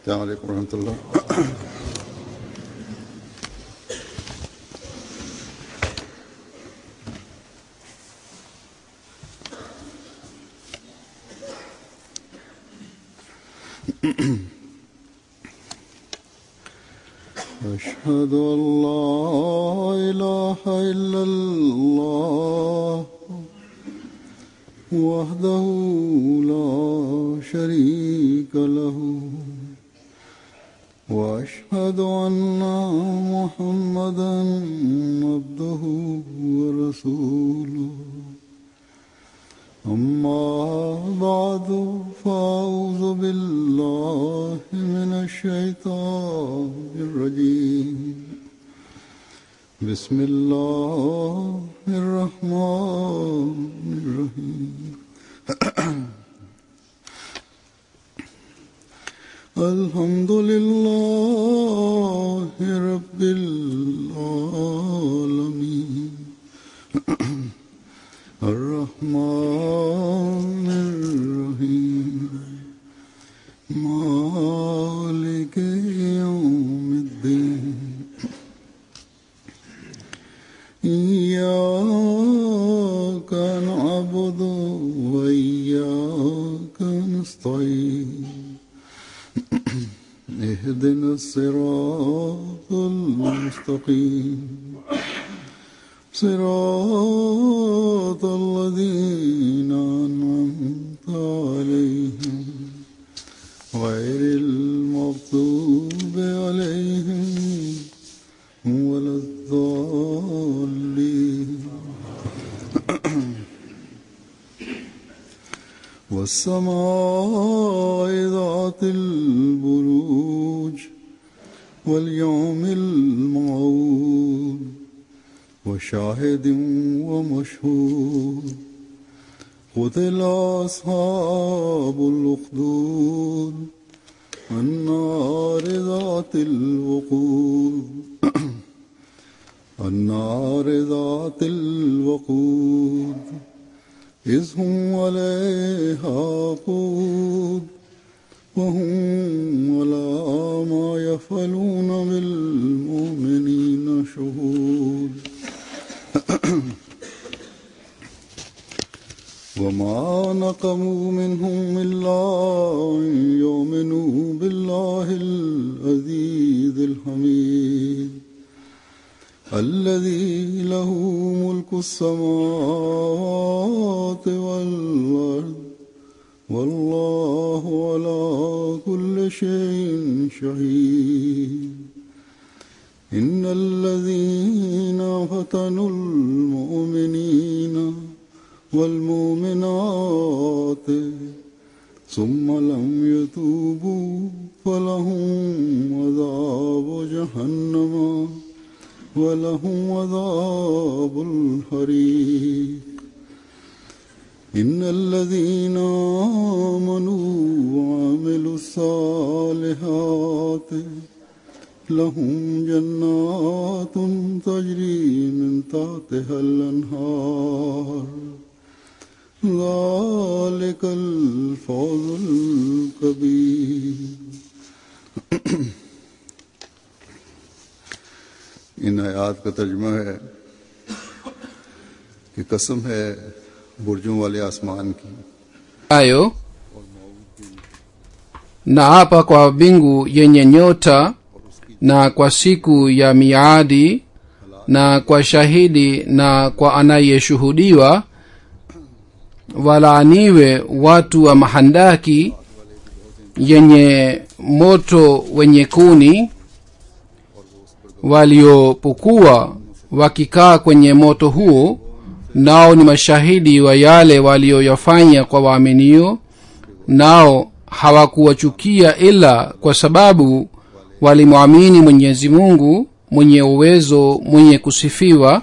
السلام عليكم ورحمة الله أشهد أن لا إله إلا الله وحده لا شريك له وأشهد أن محمدا عبده ورسوله أما بعد فأعوذ بالله من الشيطان الرجيم بسم الله الرحمن الرحيم الحمد لله رب العالمين الرحمن الرحيم مالك يوم الدين إياك نعبد وإياك نستعين اهدنا الصراط المستقيم صراط الذين أنعمت عليهم غير المغضوب عليهم ولا الضالين والسماء ذات البروج واليوم الموعود وشاهد ومشهود قتل أصحاب الأخدود النار ذات الوقود النار ذات الوقود إذ هم عليها قود وهم على ما يفعلون بالمؤمنين شهود وما نقموا منهم إلا أن يؤمنوا بالله العزيز الحميد الذي له ملك السماوات والأرض والله على كل شيء شهيد إن الذين فتنوا المؤمنين والمؤمنات ثم لم يتوبوا فلهم عذاب جهنم ولهم عذاب الحريق إن الذين آمنوا وعملوا الصالحات لهم جنات تجري من تحتها الأنهار ذلك الفوز الكبير इन आयात का तर्जमा है कि कसम है बुर्जों वाले आसमान की hayo na hapa kwa mbingu yenye nyota na kwa siku ya miadi na kwa shahidi na kwa anayeshuhudiwa walaaniwe watu wa mahandaki yenye moto wenye kuni waliopokuwa wakikaa kwenye moto huo nao ni mashahidi wa yale walioyafanya kwa waaminio nao hawakuwachukia ila kwa sababu walimwamini mwenyezi mungu mwenye uwezo mwenye kusifiwa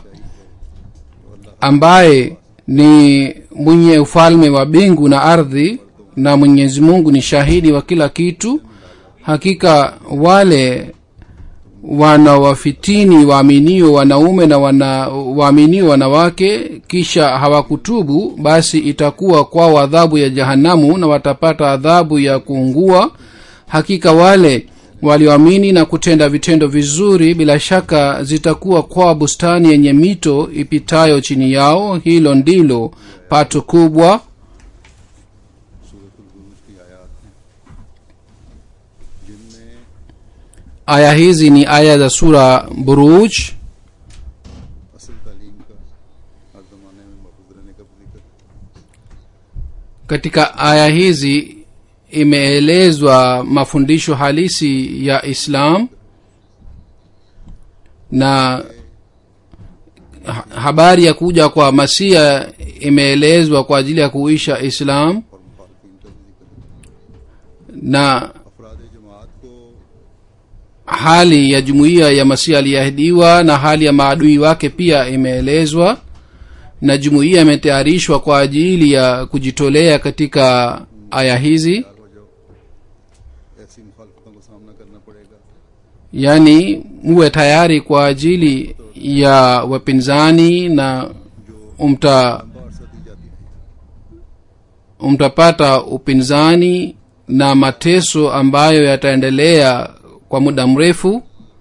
ambaye ni mwenye ufalme wa mbingu na ardhi na mwenyezi mungu ni shahidi wa kila kitu hakika wale wanawafitini waaminio wanaume na wana waaminio wanawake kisha hawakutubu basi itakuwa kwao adhabu ya jahanamu na watapata adhabu ya kuungua hakika wale walioamini na kutenda vitendo vizuri bila shaka zitakuwa kwa bustani yenye mito ipitayo chini yao hilo ndilo pato kubwa सूरत बुरूज की आयात हैं जिनमें aya hizi ni aya za sura buruj असल तालीम का हर जमाने में महफूज रहने का भी जिक्र है। katika aya hizi imeelezwa mafundisho halisi ya islam na ha- habari ya kuja kwa masia imeelezwa kwa ajili ya kuisha islam और मुखालफिन का भी जिक्र है। na अफराद जमात को hali ya jumuiya ya masihi aliyeahidiwa na hali ya maadui wake pia imeelezwa na jumuiya imetayarishwa kwa ajili ya kujitolea katika aya hizi तैयार हो जाओ ऐसी मुखालफतों का सामना करना पड़ेगा yaani muwe tayari kwa ajili ya wapinzani na umta लंबा अरसा दी जाती थी mtapata upinzani na mateso ambayo yataendelea kwa muda mrefu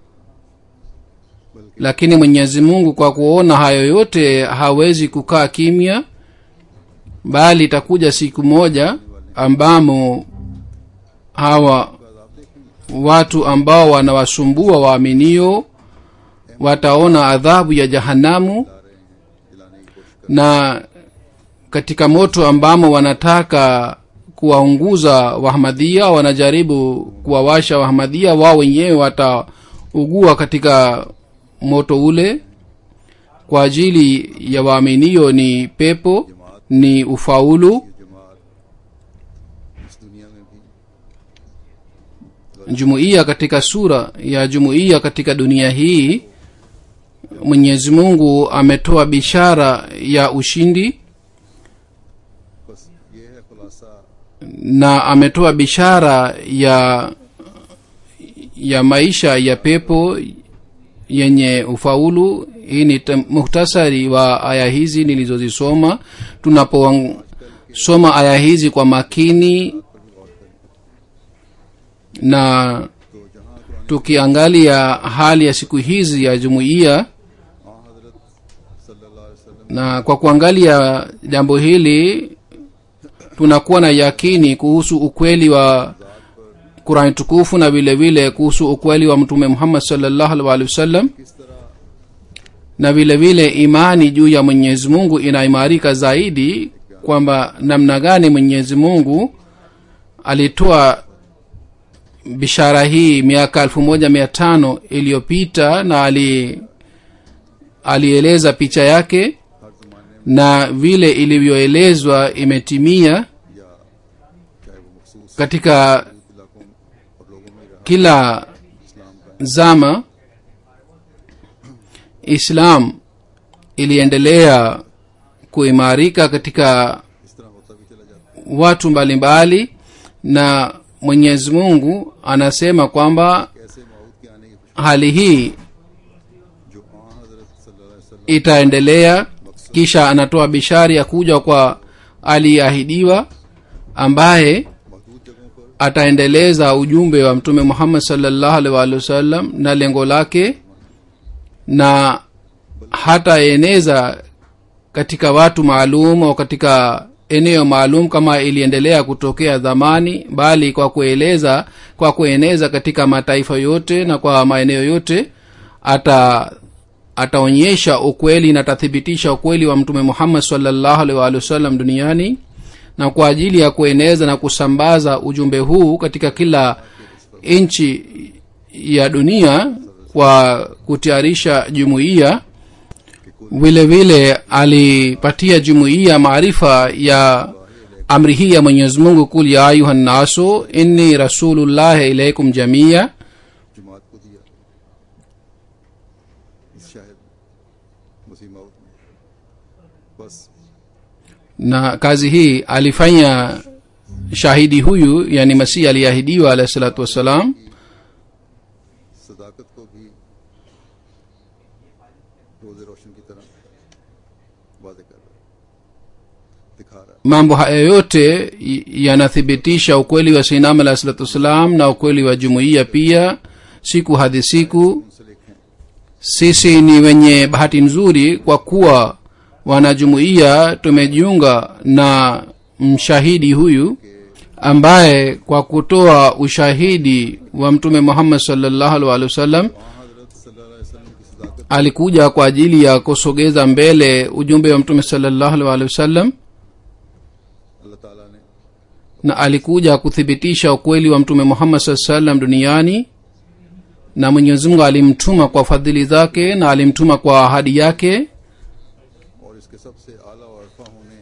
lakini mwenyezi mungu kwa kuona hayo yote hawezi kukaa kimya bali itakuja siku moja ambamo hawa watu ambao wanawasumbua waaminio wataona adhabu ya jahanamu दिलाने की कोशिश na katika moto ambamo wanataka kuwaunguza wahmadhia wanajaribu kuwawasha wahmadhia wao wenyewe wataugua katika moto ule kwa ajili ya waaminio ni pepo ni ufaulu ये जमात इस दुनिया में भी jumuiya katika sura ya jumuiya katika dunia hii mwenyezi mungu ametoa bishara ya ushindi बस ये है खुलासा na ametoa bishara ya ya maisha ya pepo yenye ufaulu hii ni tem- muhtasari wa aya hizi nilizozisoma tunaposoma aya hizi kwa makini na तो जहाँ Quran tukiangalia hali ya siku hizi ya jumuiya हाँ हजरत सल्लल्लाहु अलैहि वसल्लम na kwa kuangalia jambo hili tunakuwa na yakini kuhusu ukweli wa qurani tukufu na vile vile kuhusu ukweli wa mtume muhammad salllahu alhi wasallam किस तरह na vile vile imani juu ya mwenyezi mungu inaimarika zaidi kwamba namna gani mwenyezi mungu alitoa bishara hii miaka elfu moja mia tano iliyopita na ali alieleza picha yake हर जमाने में na vile ilivyoelezwa imetimia या चाहे वो मखसूस katika इलाकों और लोगों में रहा kila इस्लाम का zama islam iliendelea kuimarika katika इस तरह होता भी चला जाता watu mbalimbali mbali, na mwenyezi mungu anasema kwamba है कैसे मौत के आने की खुशी hali hii जो हाँ हजरत सल्लल्लाहु अलैहि वसल्लम itaendelea kisha anatoa bishari ya kuja kwa aliyeahidiwa ambaye महदूद जगहों पर ataendeleza ujumbe wa mtume muhammad salllahu alaihi waalihi wasallam na lengo lake na hataeneza katika watu maalum au katika eneo maalum kama iliendelea kutokea zamani bali kwa kueleza kwa kueneza katika mataifa yote na kwa maeneo yote ata ataonyesha ukweli na atathibitisha ukweli wa mtume muhammad salllahu alaihi waalihi wasallam duniani na kwa ajili ya kueneza na kusambaza ujumbe huu katika kila nchi ya dunia kwa kutayarisha jumuiya vile vile alipatia jumuiya maarifa ya amri hii ya mwenyezi mungu kul ya ayuha nnasu inni rasulullahi ilaikum jamia जमात को दिया इस शायद मुसी मौत में बस na kazi hii alifanya shahidi huyu yani masihi aliyeahidiwa alahi salatu wassalam सदाकत को भी रोजे रोशन की तरह वादे कर रहा है दिखा रहा है mambo haya yote y- yanathibitisha ukweli wa sinam alah salatu wassalam na ukweli wa jumuiya pia siku hadi siku मुंसलिक हैं sisi ni wenye bahati nzuri kwa kuwa wanajumuiya tumejiunga na mshahidi huyu ambaye kwa kutoa ushahidi wa mtume muhammad salllahu alih walih wasallam वहाँ हजरत सल्लल्लाहु अलैहि वसल्लम की सदाकत alikuja kwa ajili ya kusogeza mbele ujumbe wa mtume salllahu alih walih wasallam अल्लाह ताला ने na alikuja kuthibitisha ukweli wa mtume muhammad saa salam duniani na mwenyezi mungu alimtuma kwa fadhili zake na alimtuma kwa ahadi yake और इसके सबसे आला और अरफा होने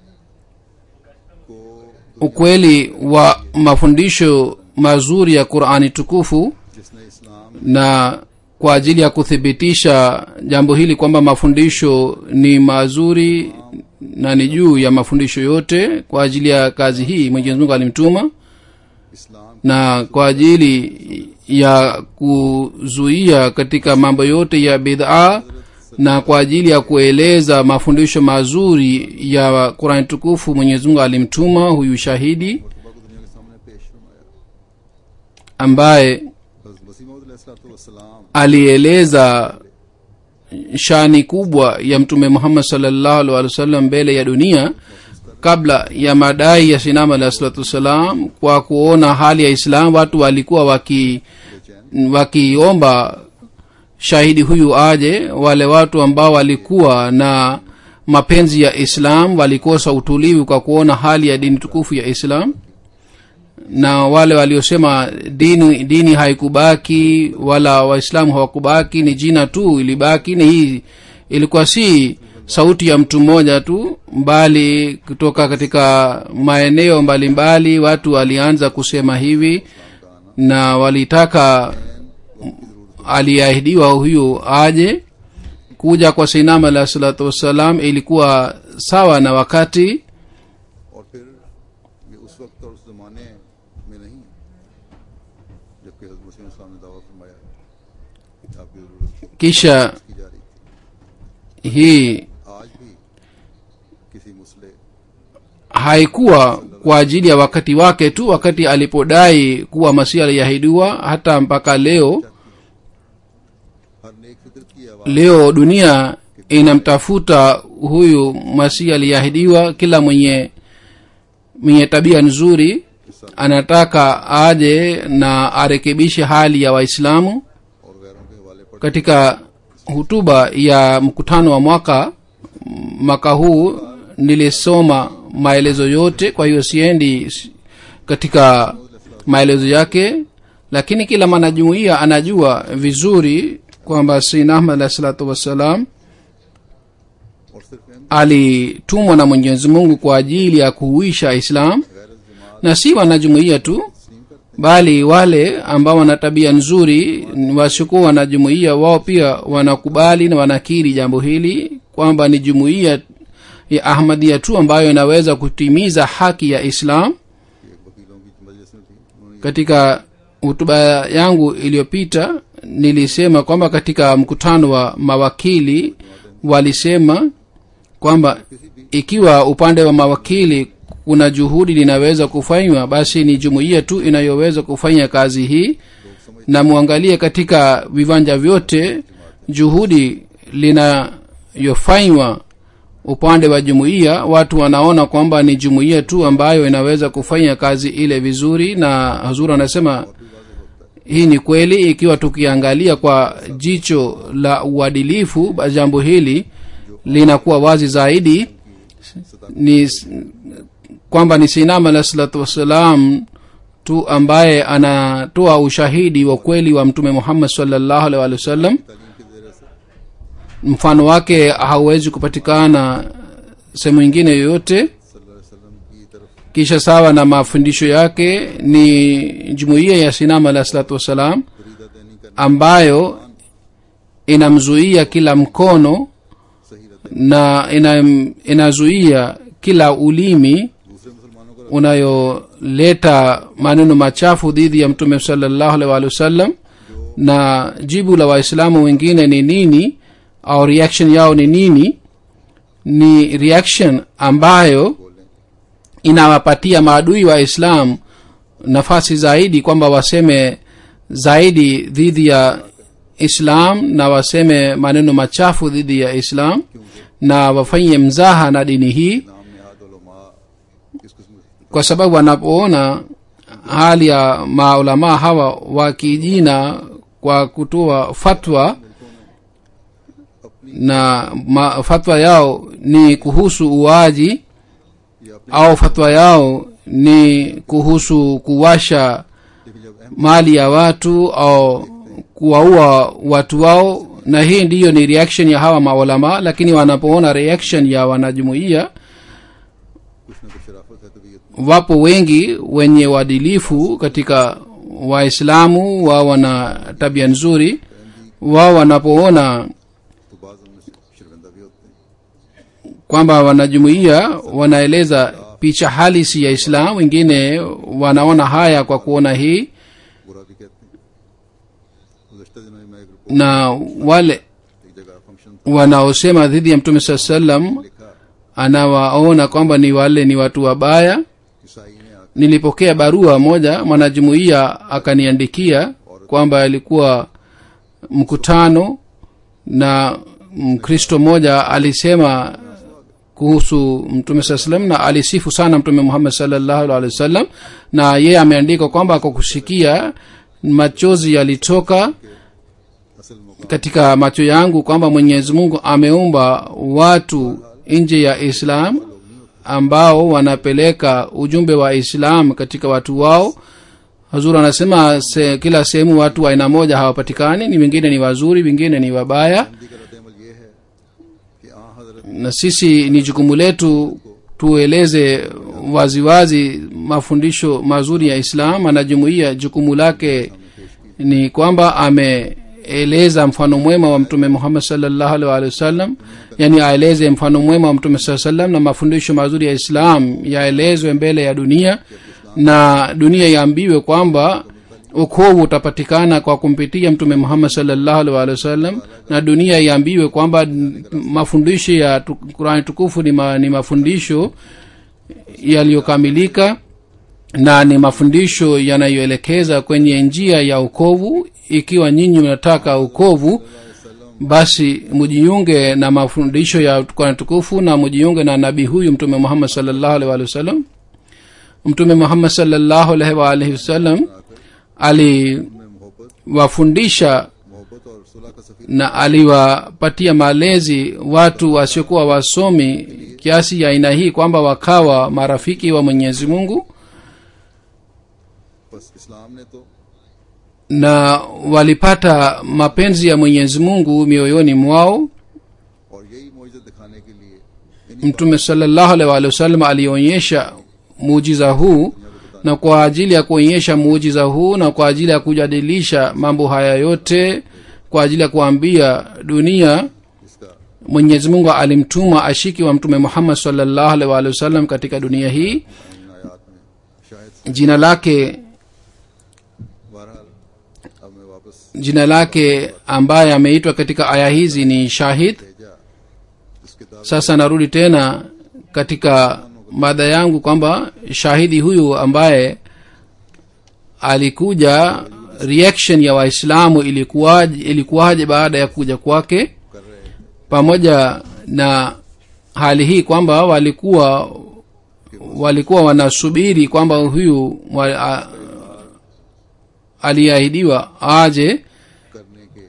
को ukweli wa mafundisho mazuri ya qurani tukufu जिसने इस्लाम na kwa ajili ya kuthibitisha jambo hili kwamba mafundisho ni mazuri na ni juu ya mafundisho yote kwa ajili ya kazi hii mwenyezi mungu alimtuma इस्लाम na kwa ajili ya kuzuia katika mambo yote ya bidhaa na kwa ajili ya kueleza mafundisho mazuri ya qurani tukufu mwenyezi mungu alimtuma huyu shahidi मुतबा को दुनिया के सामने पेश फरमाया ambaye हज़रत मसीह मौद सलाम alieleza shani kubwa ya mtume muhammad salllahu alih wa sallam mbele ya dunia kabla ya madai ya sinama alah salatu wassalam kwa kuona hali ya islam watu walikuwa waki wakiomba shahidi huyu aje wale watu ambao walikuwa na mapenzi ya islam walikosa utulivu kwa kuona hali ya dini tukufu ya islam na wale waliosema dini dini haikubaki wala waislamu hawakubaki ni jina tu ilibaki ni hii ilikuwa si sauti ya mtu mmoja tu bali kutoka katika maeneo mbalimbali watu walianza kusema hivi na walitaka aliahidiwa huyu aje kuja kwa sinam alah salatu wassalam ilikuwa sawa na wakati और फिर ये उस वक्त और उस जमाने में नहीं जबकि हज़रत मसीह इस्लाम ने दावा फरमाया कि आपकी जरूरत kisha की जा रही थी hii आज भी किसी मुसले haikuwa kwa ajili ya wakati wake tu wakati alipodai kuwa masihi aliahidiwa hata mpaka leo हर नेक फिक्र की आवाज़ leo dunia inamtafuta huyu masihi aliyeahidiwa kila mwenye mwenye tabia nzuri anataka aje na arekebishe hali ya waislamu और गैरों के हवाले पर katika hutuba ya mkutano wa mwaka mwaka huu nilisoma maelezo yote kwa hiyo siendi s- katika maelezo yake lakini kila mwanajumuiya anajua vizuri kwamba sina ahmad alahi salatu wassalam और सिर्फ इन alitumwa na mwenyezi mungu kwa ajili ya kuhuisha islam na si wanajumuiya tu bali wale ambao wana tabia nzuri wasiokuwa wanajumuiya wao pia wanakubali na wanakiri jambo hili kwamba ni jumuiya ya ahmadia tu ambayo inaweza kutimiza haki ya islam एक वकीलों की मजलिस में थी उन्होंने katika hutuba yangu iliyopita nilisema kwamba katika mkutano wa mawakili walisema kwamba ikiwa upande wa mawakili kuna juhudi linaweza kufanywa basi ni jumuiya tu inayoweza kufanya kazi hii na mwangalie katika viwanja vyote juhudi linayofanywa upande wa jumuiya watu wanaona kwamba ni jumuiya tu ambayo inaweza kufanya kazi ile vizuri na hazur anasema hii ni kweli ikiwa tukiangalia kwa jicho la uadilifu basi jambo hili linakuwa wazi zaidi ni kwamba ni sinam alah salatu wassalam tu ambaye anatoa ushahidi wa kweli wa mtume muhammad salllahu alih walih wasallam तालीम के जरिए से mfano wake hauwezi kupatikana sehemu ingine yoyote सल्लल्लाहु अलैहि वसल्लम की तरफ kisha sawa na mafundisho yake ni jumuiya ya sinam alah salatu wassalam Farida देनी करना ambayo inamzuia kila mkono सही रहता na ina, inazuia kila ulimi है दूसरे मुसलमानों का unayoleta maneno machafu dhidi ya mtume salllahu alih walih wasallam na jibu la waislamu wengine ni nini au reaction yao ni nini ni reaction ambayo बोलें inawapatia maadui wa islam nafasi zaidi kwamba waseme zaidi dhidi ya islam na waseme maneno machafu dhidi ya islam na wafanye mzaha na dini hii नाम नहाद उलमा इस किस्म के kwa sababu wanapoona hali ya maulamaa hawa wakijina kwa kutoa fatwa na ma, fatwa yao ni kuhusu uaji या अपने au fatwa yao ni kuhusu kuwasha लेकिन जब अहम mali ya watu au kuwaua watu wao na hii ndiyo ni reaction ya hawa maulama lakini wanapoona reaction ya wanajumuia कुछ न कुछ शराफत है तबीयत wapo wengi wenye uadilifu katika waislamu wao wana tabia nzuri wao wanapoona तो बाज उनमें से शर्मिंदा भी होते हैं kwamba wanajumuia wanaeleza picha halisi ya islam wengine wanaona haya kwa kuona hii बुरा भी कहते हैं गुजशत दिनों में मैं एक रिपोर्ट na wale एक जगह फंक्शन था wanaosema dhidi ya mtume saa salam लिखा anawaona kwamba ni wale ni watu wabaya ईसाई ने आकर nilipokea barua moja mwanajumuiya akaniandikia kwamba alikuwa mkutano na mkristo mmoja alisema kuhusu mtume saa salam na alisifu sana mtume muhammad salllahu alehi wasallam na yeye ameandika kwamba kwa kusikia machozi yalitoka असल मुकाम katika macho yangu kwamba mwenyezi mungu ameumba watu nje ya islam ambao wanapeleka ujumbe wa islam katika watu wao hazur anasema se, kila sehemu watu wa aina moja hawapatikani ni wengine ni wazuri wengine ni wabaya Hindi का रद्दमल ये है कि आ हजरत na sisi ni jukumu letu tueleze waziwazi mafundisho mazuri ya islam anajumuia jukumu lake ni kwamba ameeleza mfano mwema wa mtume muhammad salllahu alih walihi wasallam yani aeleze mfano mwema wa mtume saa salam na mafundisho mazuri ya islam yaelezwe mbele ya dunia na dunia iambiwe kwamba ukovu utapatikana kwa kumpitia mtume muhammad salllahu alih walihi wasallam na dunia iambiwe kwamba n- mafundisho ya tu- qurani tukufu ni, ma, ni mafundisho yaliyokamilika na ni mafundisho yanayoelekeza kwenye njia ya ukovu ikiwa nyinyi mnataka ukovu basi mujiunge na mafundisho ya qurani tukufu na mujiunge na nabii huyu mtume muhammad salllahu alih walihi wasallam mtume muhammad salllahu alaihi waalihi wasallam aliwafundisha मोहब्बत और सुलह का सफीर na aliwapatia malezi watu wasiokuwa wasomi kiasi ya aina hii kwamba wakawa marafiki wa mwenyezi mungu बस इस्लाम ने तो na walipata mapenzi ya mwenyezi mungu mioyoni mwao और यही मोइज़त दिखाने के लिए इन्हीं mtume salllahu alaihi waalihi wasallam alionyesha muujiza huu na kwa ajili ya kuonyesha muujiza huu na kwa ajili ya kujadilisha mambo haya yote kwa ajili ya kuambia dunia इसका mwenyezi mungu alimtuma ashiki wa mtume muhammad salllahu alaihi waalihi wasallam katika dunia hii इन आयात में शायद jina lake बहरहाल अब मैं वापस jina lake ambaye ameitwa katika aya hizi ni shahid भेजा जिसके दावे sasa narudi tena katika mada yangu kwamba shahidi huyu ambaye alikuja reaction ya waislamu ilikuwaje ilikuwaje baada ya kuja kwake कर रहे हैं pamoja na hali hii kwamba walikuwa walikuwa wanasubiri kwamba huyu wa- a- aliyeahidiwa aje करने के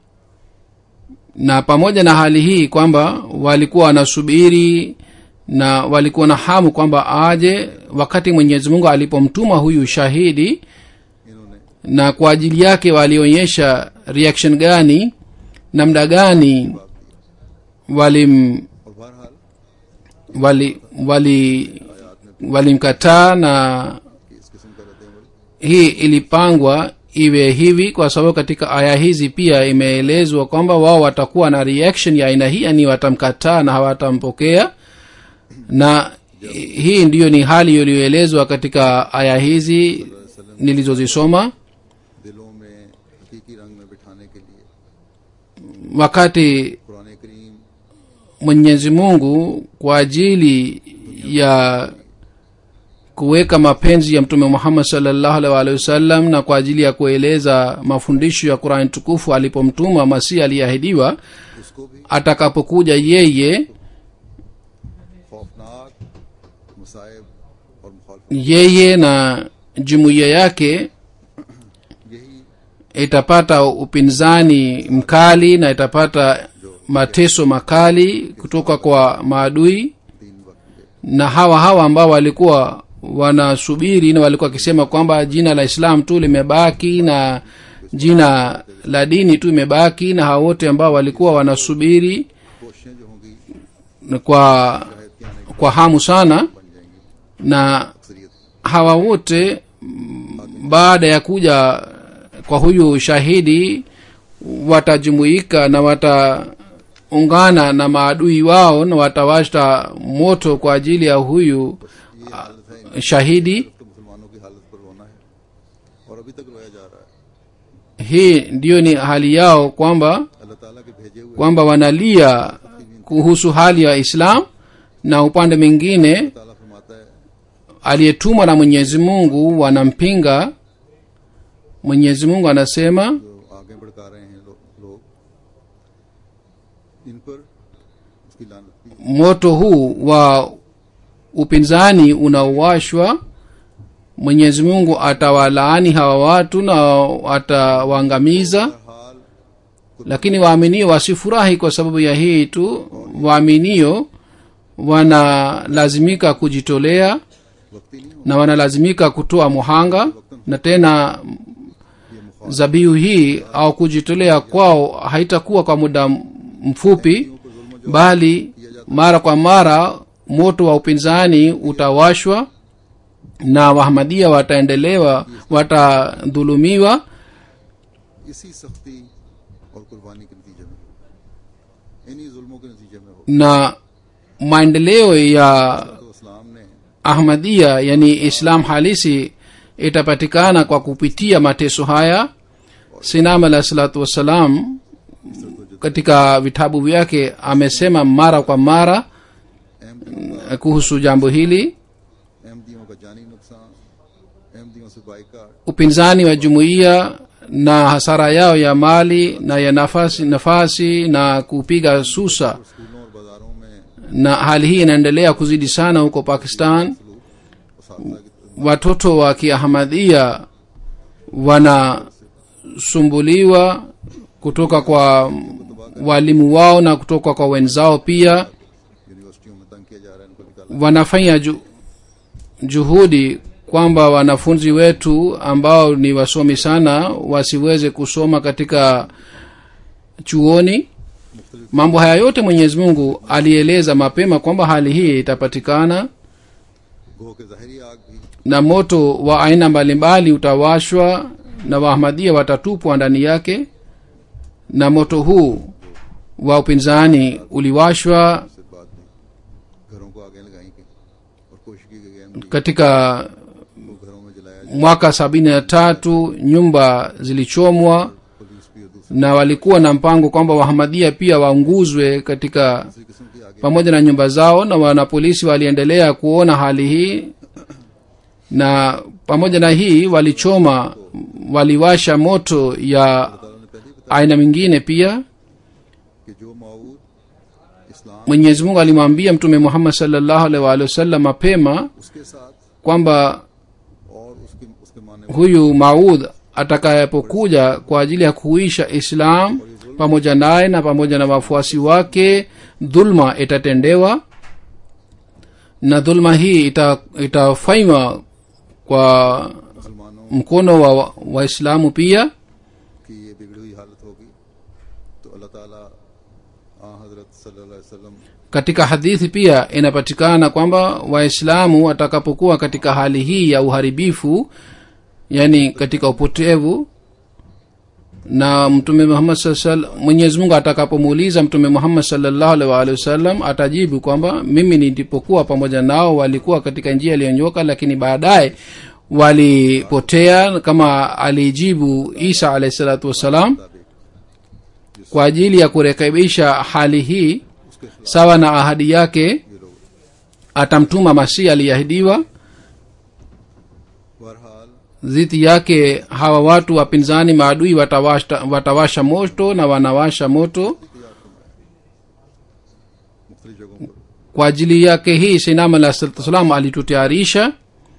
na pamoja na hali hii kwamba walikuwa wanasubiri na walikuwa na hamu kwamba aje wakati mwenyezi mungu alipomtuma huyu shahidi इन्होंने na kwa ajili yake walionyesha reaction gani namna gani walim और बहरहाल wali wali walimkataa na कि इस किस्म का रद्दमल hii ilipangwa iwe hivi kwa sababu katika aya hizi pia imeelezwa kwamba wao watakuwa na reaction ya aina hii yani watamkataa na hawatampokea na hii ndiyo ni hali iliyoelezwa katika aya hizi nilizozisoma दिलों में हकीकी रंग में बिठाने के लिए wakati कुरान करीम mwenyezi mungu kwa ajili ya kuweka mapenzi ya mtume muhammad salllahu alaihi waalihi wasallam na kwa ajili ya kueleza mafundisho ya qurani tukufu alipomtuma masihi aliyeahidiwa उसको भी atakapokuja yeye खौफनाक मसाइब और मुखालफत yeye na jumuiya yake यही itapata upinzani mkali na itapata mateso makali kutoka kwa maadui तीन वक्त के na hawa hawa ambao walikuwa wanasubiri na walikuwa wakisema kwamba jina la islam tu limebaki na jina la dini tu imebaki na hawa wote ambao walikuwa wanasubiri कोशिशें जो होंगी na kwa शायद के आने kwa hamu sana बन जाएंगी na अक्सरियत hawa wote mm, baada ya kuja kwa huyu shahidi watajumuika na wataungana na maadui wao na watawasha moto kwa ajili ya huyu ये हालत है shahidi तो मुसलमानों की हालत पर रोना है और अभी तक रोया जा रहा है hii ndiyo ni hali yao kwamba अल्लाह ताला के भेजे हुए kwamba wanalia kuhusu hali ya islam na upande mwingine ताला फरमाता है aliyetumwa na mwenyezi mungu wanampinga mwenyezi mungu anasema जो आगे भड़का रहे हैं लो, लोग इन पर उसकी लानत भी moto huu wa upinzani unaowashwa mwenyezi mungu atawalaani hawa watu na atawaangamiza हाल lakini waaminio wasifurahi kwa sababu ya hii tu waaminio wanalazimika kujitolea वक्ती नहीं हो na wanalazimika kutoa muhanga na tena ये मुखाल zabihu hii au kujitolea kwao haitakuwa kwa muda mfupi को जुल्म bali mara kwa mara moto wa upinzani utawashwa na wahamadia wataendelewa watadhulumiwa इसी सख्ती और कुर्बानी के नतीजे में इन्हीं जुल्मों के नतीजे में हो na maendeleo ya तो इस्लाम ने ahmadia yani islam halisi itapatikana kwa kupitia mateso haya sinam alah salatu wassalam katika vitabu vyake amesema mara kwa mara अहमदियों eh, kuhusu jambo hili अहमदियों का जानी नुकसान अहमदियों से boycott upinzani wa jumuiya na hasara yao ya mali na ya nafasi nafasi na kupiga susa स्कूलों और बाजारों में na hali hii inaendelea kuzidi sana huko pakistan उसातला की watoto wa kiahmadhia wanasumbuliwa kutoka kwa walimu wao na kutoka kwa wenzao pia यूनिवर्सिटियों में तंग किया जा रहा है इनको निकाला wanafanya ju, juhudi kwamba wanafunzi wetu ambao ni wasomi sana wasiweze kusoma katika chuoni mambo haya yote mwenyezi mungu alieleza mapema kwamba hali hii itapatikana गो के ज़ाहरी आग भी na moto wa aina mbalimbali utawashwa na waahmadia watatupwa ndani yake na moto huu wa upinzani uliwashwa से बाद में घरों को आगे लगाएंगे और कोशिश की गई अहमदी katika को घरों में जलाया जाए mwaka sabini na tatu nyumba zilichomwa police भी और दूसरी na walikuwa na mpango kwamba wahamadia pia waunguzwe katika किस्म की आगे pamoja na nyumba zao na wanapolisi waliendelea kuona hali hii na pamoja na hii walichoma waliwasha moto ya ताला ने पहले ही बताया aina mingine pia कि जो माऊद इस्लाम mwenyezi mungu alimwambia mtume muhammad salllahu alaihi waalihi wasallam mapema उसके साथ kwamba और उसके उसके माने huyu maudh atakayepokuja kwa ajili ya kuisha islam pamoja naye na pamoja na wafuasi wake dhulma itatendewa na dhulma hii ita, itafanywa kwa मुसलमानों mkono wa waislamu pia की ये बिगड़ी हुई हालत होगी तो अल्लाह ताला आ हजरत सल्लल्लाहु अलैहि वसल्लम katika hadithi pia inapatikana kwamba waislamu watakapokuwa katika hali hii ya uharibifu yani katika upotevu na mtume muhammad saa sal- mwenyezi mungu atakapomuuliza mtume muhammad salllahu alaihi waalihi wasallam atajibu kwamba mimi nilipokuwa pamoja nao walikuwa katika njia iliyonyoka lakini baadaye walipotea kama alijibu isa alahi salatu wassalam kwa ajili ya kurekebisha hali hii उसके खिलाफ sawa na ahadi yake ये लोग atamtuma masihi aliyeahidiwa dhidi yake hawa watu wapinzani maadui watawasha, watawasha moto na wanawasha moto मुख्तलि जगहों पर kwa ajili yake hii sinam alah salatu wassalam alitutayarisha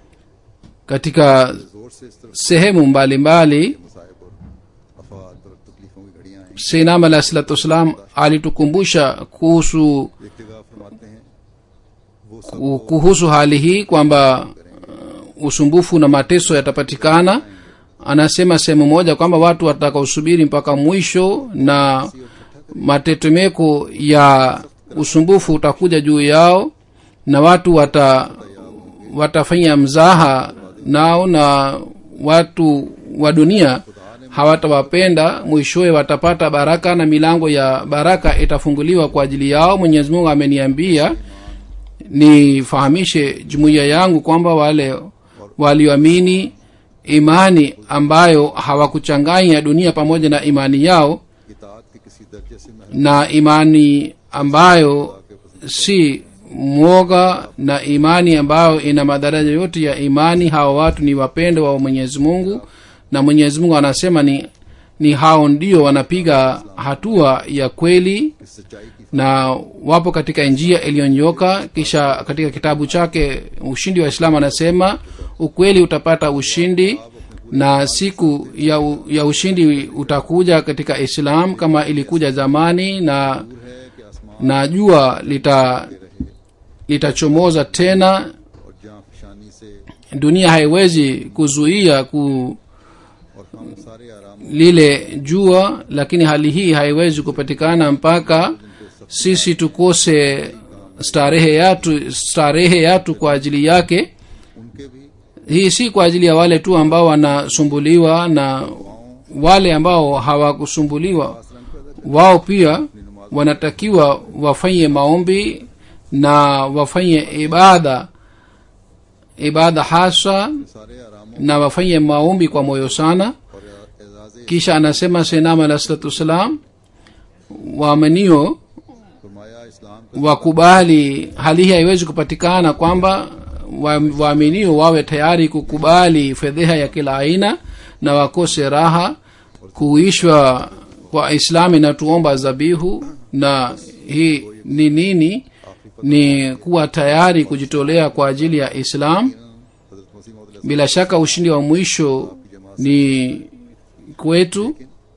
katika जोर से इस तरह sehemu mbalimbali मसाइब और अफवाद और तकलीफों की घड़ियां आई sinam alah salatu wassalam alitukumbusha kuhusu एक जगह फरमाते हैं वो सब ku- kuhusu hali hii kwamba uh, usumbufu na mateso yatapatikana anasema sehemu moja kwamba watu watakaosubiri mpaka mwisho na matetemeko ya usumbufu utakuja juu yao na watu wata watafanya mzaha nao na watu wa dunia hawatawapenda mwishowe watapata baraka na milango ya baraka itafunguliwa kwa ajili yao mwenyezi mungu ameniambia nifahamishe jumuiya yangu kwamba wale walioamini imani ambayo hawakuchanganya dunia pamoja na imani yao इतात के किसी दर्जे से महल na imani ambayo si mwoga na imani ambayo ina madaraja yote ya imani hawa watu ni wapendo wa mwenyezi mungu na mwenyezi mungu anasema ni ni hao ndio wanapiga hatua ya kweli इस सच्चाई की na wapo katika njia iliyonyoka kisha katika kitabu chake ushindi wa islamu anasema ukweli utapata ushindi na siku ya, u, ya ushindi utakuja katika islam kama ilikuja zamani na है कि आसमान na jua lita litachomoza tena और जहाँ फिशानी से dunia haiwezi kuzuia ku और हम सारे आराम lile jua lakini hali hii haiwezi kupatikana mpaka sisi tukose starehe yatu starehe yatu kwa ajili yake उनके भी hii si kwa ajili ya wale tu ambao wanasumbuliwa na wale ambao hawakusumbuliwa असलन पैदा wao pia wanatakiwa wafanye maombi na wafanye ibada ibada hasa सारे आरामों na wafanye maombi kwa moyo sana और Ejaz kisha anasema senam alah salatu wassalam waaminio फरमाया इस्लाम का wakubali hali hii haiwezi kupatikana kwamba wa- waaminio wawe tayari kukubali fedheha ya kila aina na wakose raha kuishwa kwa islamu inatuomba zabihu na hii ni nini ni kuwa tayari kujitolea kwa ajili ya islam हजरत मसीह मौद bila shaka ushindi wa mwisho ni kwetu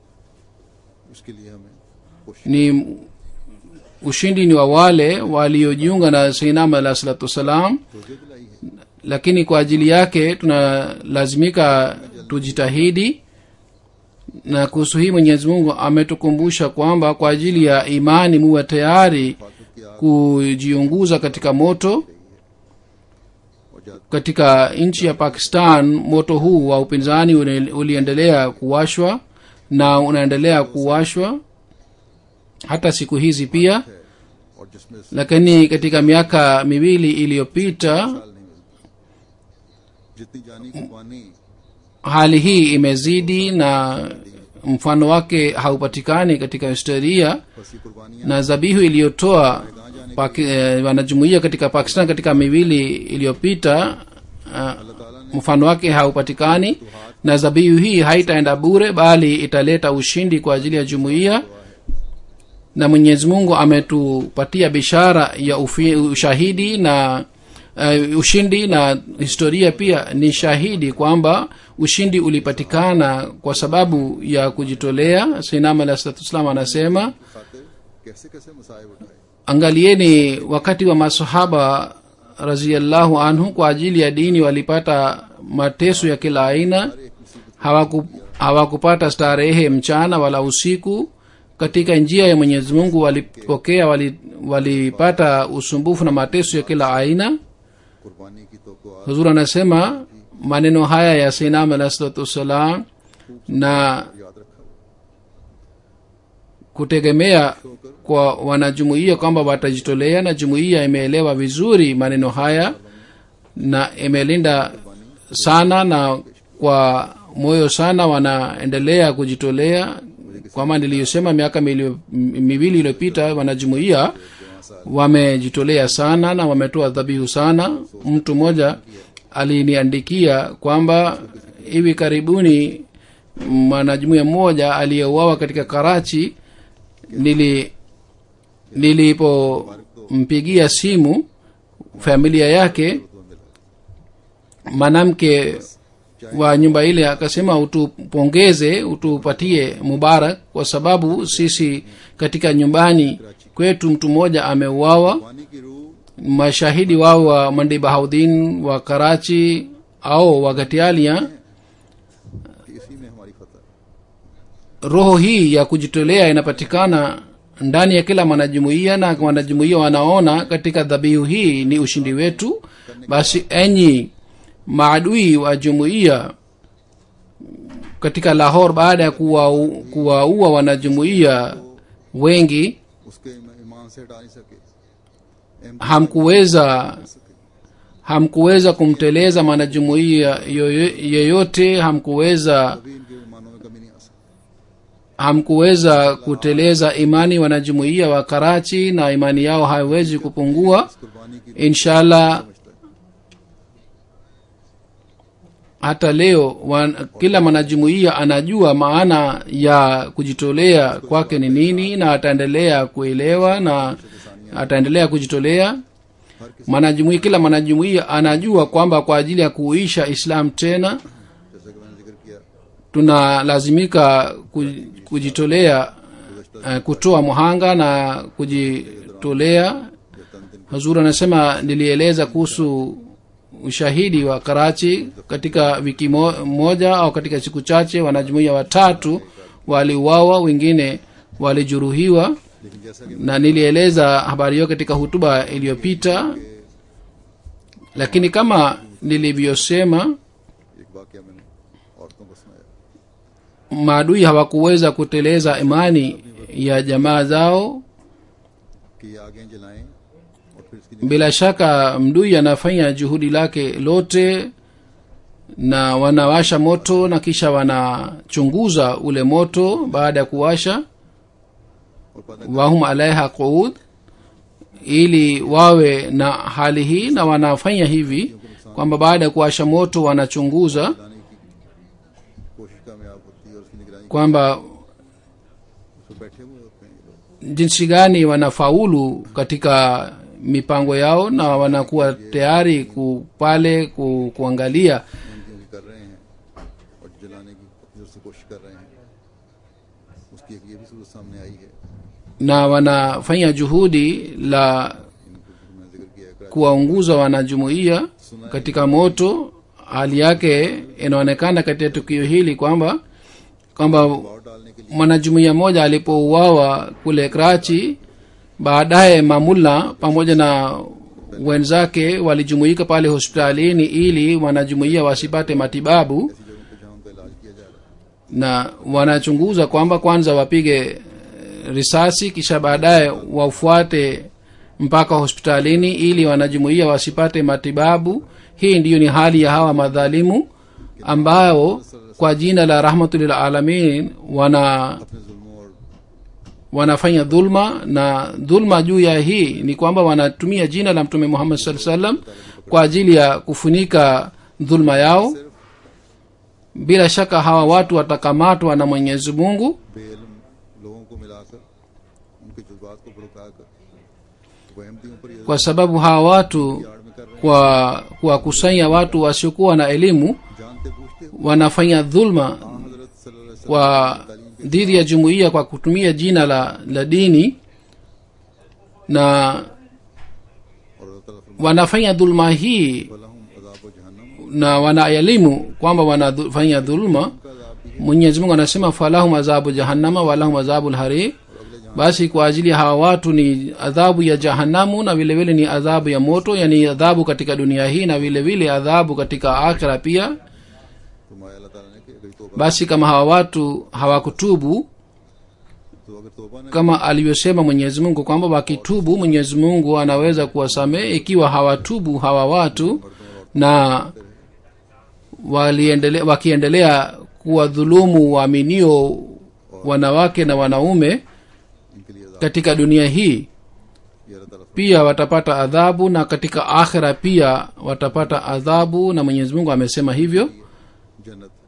उसके लिए हमें कोशिश ni ushindi ni wa wale waliojiunga na seinam alah salatu wassalam तोजह दिलाई है lakini kwa ajili yake tunalazimika tujitahidi na kuhusu hii mwenyezi mungu ametukumbusha kwamba kwa ajili ya imani muwe tayari फातुक की आग kujiunguza katika moto और जात katika nchi ya pakistan moto huu wa upinzani uli- uliendelea kuwashwa na unaendelea kuwashwa hata siku hizi pia है और जिसमें साल lakini katika miaka miwili iliyopita नहीं मिलती जितनी जानी कुर्बानी hali hii imezidi na mfano wake haupatikani katika historia फसी कुर्बानियां na zabihu iliyotoa Paki- eh, wanajumuia katika pakistan katika miwili iliyopita uh, अल्लाह ताला ने mfano wake haupatikani na zabihu hii haitaenda bure bali italeta ushindi kwa ajili ya jumuiya na mwenyezi mungu ametupatia bishara ya ufi, ushahidi na uh, ushindi na historia pia ni shahidi kwamba ushindi ulipatikana kwa sababu ya kujitolea sinam alah salatu wassalam anasema खातिर कैसे कैसे मसाइब उठाए angalieni wakati wa masahaba raziallahu anhu kwa ajili ya dini walipata mateso ya kila aina एक मुसीबत hawaku, hawakupata starehe mchana wala usiku katika njia ya mwenyezi mungu walipokea wali- walipata usumbufu na mateso ya kila aina कुर्बानी की तो को आज huzur anasema maneno haya ya sinam alah salatu wassalam na याद रखा हुआ kutegemea kwa wanajumuiya kwamba watajitolea na jumuiya imeelewa vizuri maneno haya na imelinda sana na kwa moyo sana wanaendelea kujitolea kwama niliyosema miaka milio- m- miwili iliyopita wanajumuiya wamejitolea sana na wametoa dhabihu sana mtu mmoja aliniandikia kwamba hivi karibuni mwanajumuia mmoja aliyeuawa katika karachi nili nilipompigia simu familia yake तो मिला mwanamke wa nyumba ile akasema utupongeze utupatie mubarak kwa sababu sisi katika nyumbani kwetu mtu mmoja ameuawa पानी की रूह mashahidi wao wa mandi bahaudin wa karachi au wa gatialia इसी में हमारी फतह roho hii ya kujitolea inapatikana ndani ya kila mwanajumuiya na wanajumuiya wanaona katika dhabihu hii ni ushindi wetu basi enyi maadui wa jumuiya katika lahor baada ya kuwaua kuwa wanajumuiya wengi उसके ईमान से हटा नहीं सके hamkuweza hamkuweza kumteleza mwanajumuiya yoyo- yeyote hamkuweza कभी इनके ईमानों में कमी नहीं आ सकती hamkuweza kuteleza imani wanajumuiya wa karachi na imani yao haiwezi kupungua इस कुर्बानी की inshallah समझता है hata leo wan, kila mwanajumuiya anajua maana ya kujitolea kwake ni nini na ataendelea kuelewa na ataendelea kujitolea हर किसी mwanajumuiya kila mwanajumuiya anajua kwamba kwa ajili ya kuisha islam tena जैसा कि मैंने जिक्र किया tunalazimika ku- kujitolea uh, kutoa muhanga na kujitolea ये तन दिन hazur anasema nilieleza kuhusu ushahidi wa karachi katika wiki mo- moja au katika siku chache wanajumuia watatu waliuawa wengine walijeruhiwa लेकिन जैसा कि na nilieleza habari hiyo katika hutuba iliyopita lakini kama nilivyosema एक वाक्य मैंने औरतों को सुनाया maadui hawakuweza kuteleza imani ya jamaa zao कि ये आगे जलाएं और फिर इसकी bila shaka mdui anafanya juhudi lake lote na wanawasha moto na kisha wanachunguza ule moto baada ya kuwasha और पता wahum alaiha quud ili wawe na hali hii na wanafanya hivi kwamba baada ya kuwasha moto wanachunguza लाने की कोशिश कामयाब होती है और उसकी निगरानी kwamba उसमें बैठे हुए होते हैं ये लोग jinsi gani wanafaulu katika mipango yao na wanakuwa tayari ku, pale ku, kuangalia उनकी उनकी कर रहे हैं और जलाने की अपनी तरफ से कोशिश कर रहे हैं उसकी एक ये भी सूरत सामने आई है na wanafanya juhudi la इनको मैंने जिक्र किया है Karachi kuwaunguza wanajumuiya katika moto hali yake inaonekana katika tukio hili kwamba kwamba और डालने के लिए mwanajumuiya mmoja alipouawa kule krachi baadaye mamula pamoja na wenzake walijumuika pale hospitalini ili wanajumuiya wasipate matibabu ऐसी जगहों पे जहाँ उनका इलाज किया जा रहा है na wanachunguza kwamba kwanza wapige eh, risasi kisha baadaye wafuate mpaka hospitalini ili wanajumuia wasipate matibabu hii ndiyo ni hali ya hawa madhalimu ambao kwa jina la rahmatulil alamin wana अपने जुल्मों और wanafanya dhulma na dhulma juu ya hii ni kwamba wanatumia jina la mtume muhammad saa salam kwa ajili ya kufunika dhulma yao सिर्फ bila shaka hawa watu watakamatwa na mwenyezi mungu बेइल्म लोगों को मिलाकर उनके जज्बात को भड़काकर वो अहमदियों पर ये kwa sababu hawa watu आड़ में कर रहे kwa kuwakusanya watu wasiokuwa na elimu हैं जानते पूछते हुए wanafanya dhulma हजरत सल्लल्लाहु अलैहि kwa dhidi ya jumuiya kwa kutumia jina la, la dini na वसल्लम और अल्लाह ताला फरमाता wanafanya dhulma hii है "वलहुम अज़ाबु जहन्नम na wanaelimu kwamba wanafanya dhulma का अज़ाब भी mwenyezi mungu anasema falahum adhabu jahannama walahum adhabu lharir और अगले जहां basi kwa ajili ya hawa watu ni adhabu ya jahanamu na vile vile ni adhabu ya moto yani adhabu katika dunia hii na vile vile adhabu katika akhira pia फरमाया अल्लाह ताला ने कि अगर तौबा basi kama hawa watu hawakutubu तो अगर तौबा न kama alivyosema mwenyezi mungu kwamba wakitubu mwenyezi mungu anaweza kuwasamehe ikiwa hawatubu hawa watu na waliendele, wakiendelea kuwadhulumu waaminio wanawake na wanaume इनके लिए अज़ाब katika dunia hii ये अल्लाह ताला pia watapata adhabu na katika akhira pia watapata adhabu na mwenyezi mungu amesema hivyo फरमाता है, जन्नत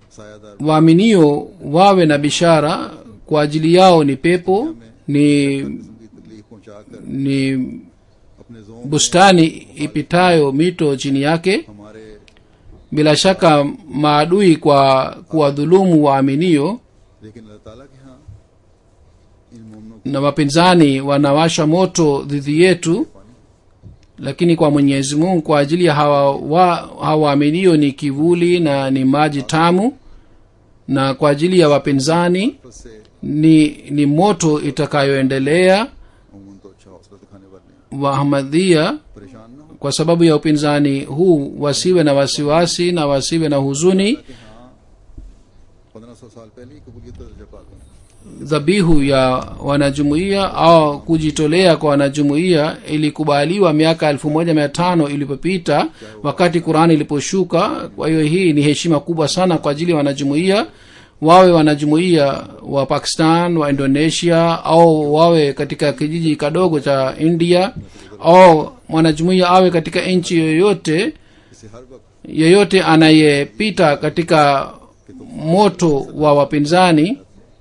सायादार waaminio wawe na bishara kwa ajili yao ni pepo ni किस्म की तकलीफ पहुंचाकर ni अपने जोम bustani ipitayo mito chini yake हमारे bila shaka maadui kwa kuwadhulumu waaminio लेकिन अल्लाह ताला के यहाँ इन मोमनों na wapinzani wanawasha moto dhidi yetu lakini kwa mwenyezi mungu kwa ajili ya hawa wa- hawaaminio ni kivuli na ni maji tamu na kwa ajili ya wapinzani की से ni ni moto itakayoendelea उमूमन तो अच्छा हौसला दिखाने वाले हैं wahamadhia परेशान न हो kwa sababu ya upinzani huu wasiwe na wasiwasi na wasiwe na huzuni कि हाँ पंद्रह सौ साल पहले ही कबूलियत का दर्जा पा गए dhabihu ya wanajumuiya au kujitolea kwa wanajumuiya ilikubaliwa miaka elfu moja mia tano ilipopita wakati qurani iliposhuka kwa hiyo hii ni heshima kubwa sana kwa ajili ya wanajumuiya wawe wanajumuiya wa pakistan wa indonesia au wawe katika kijiji kadogo cha india au mwanajumuiya awe katika nchi yoyote इसे हर वक्त yeyote anayepita katika moto wa wapinzani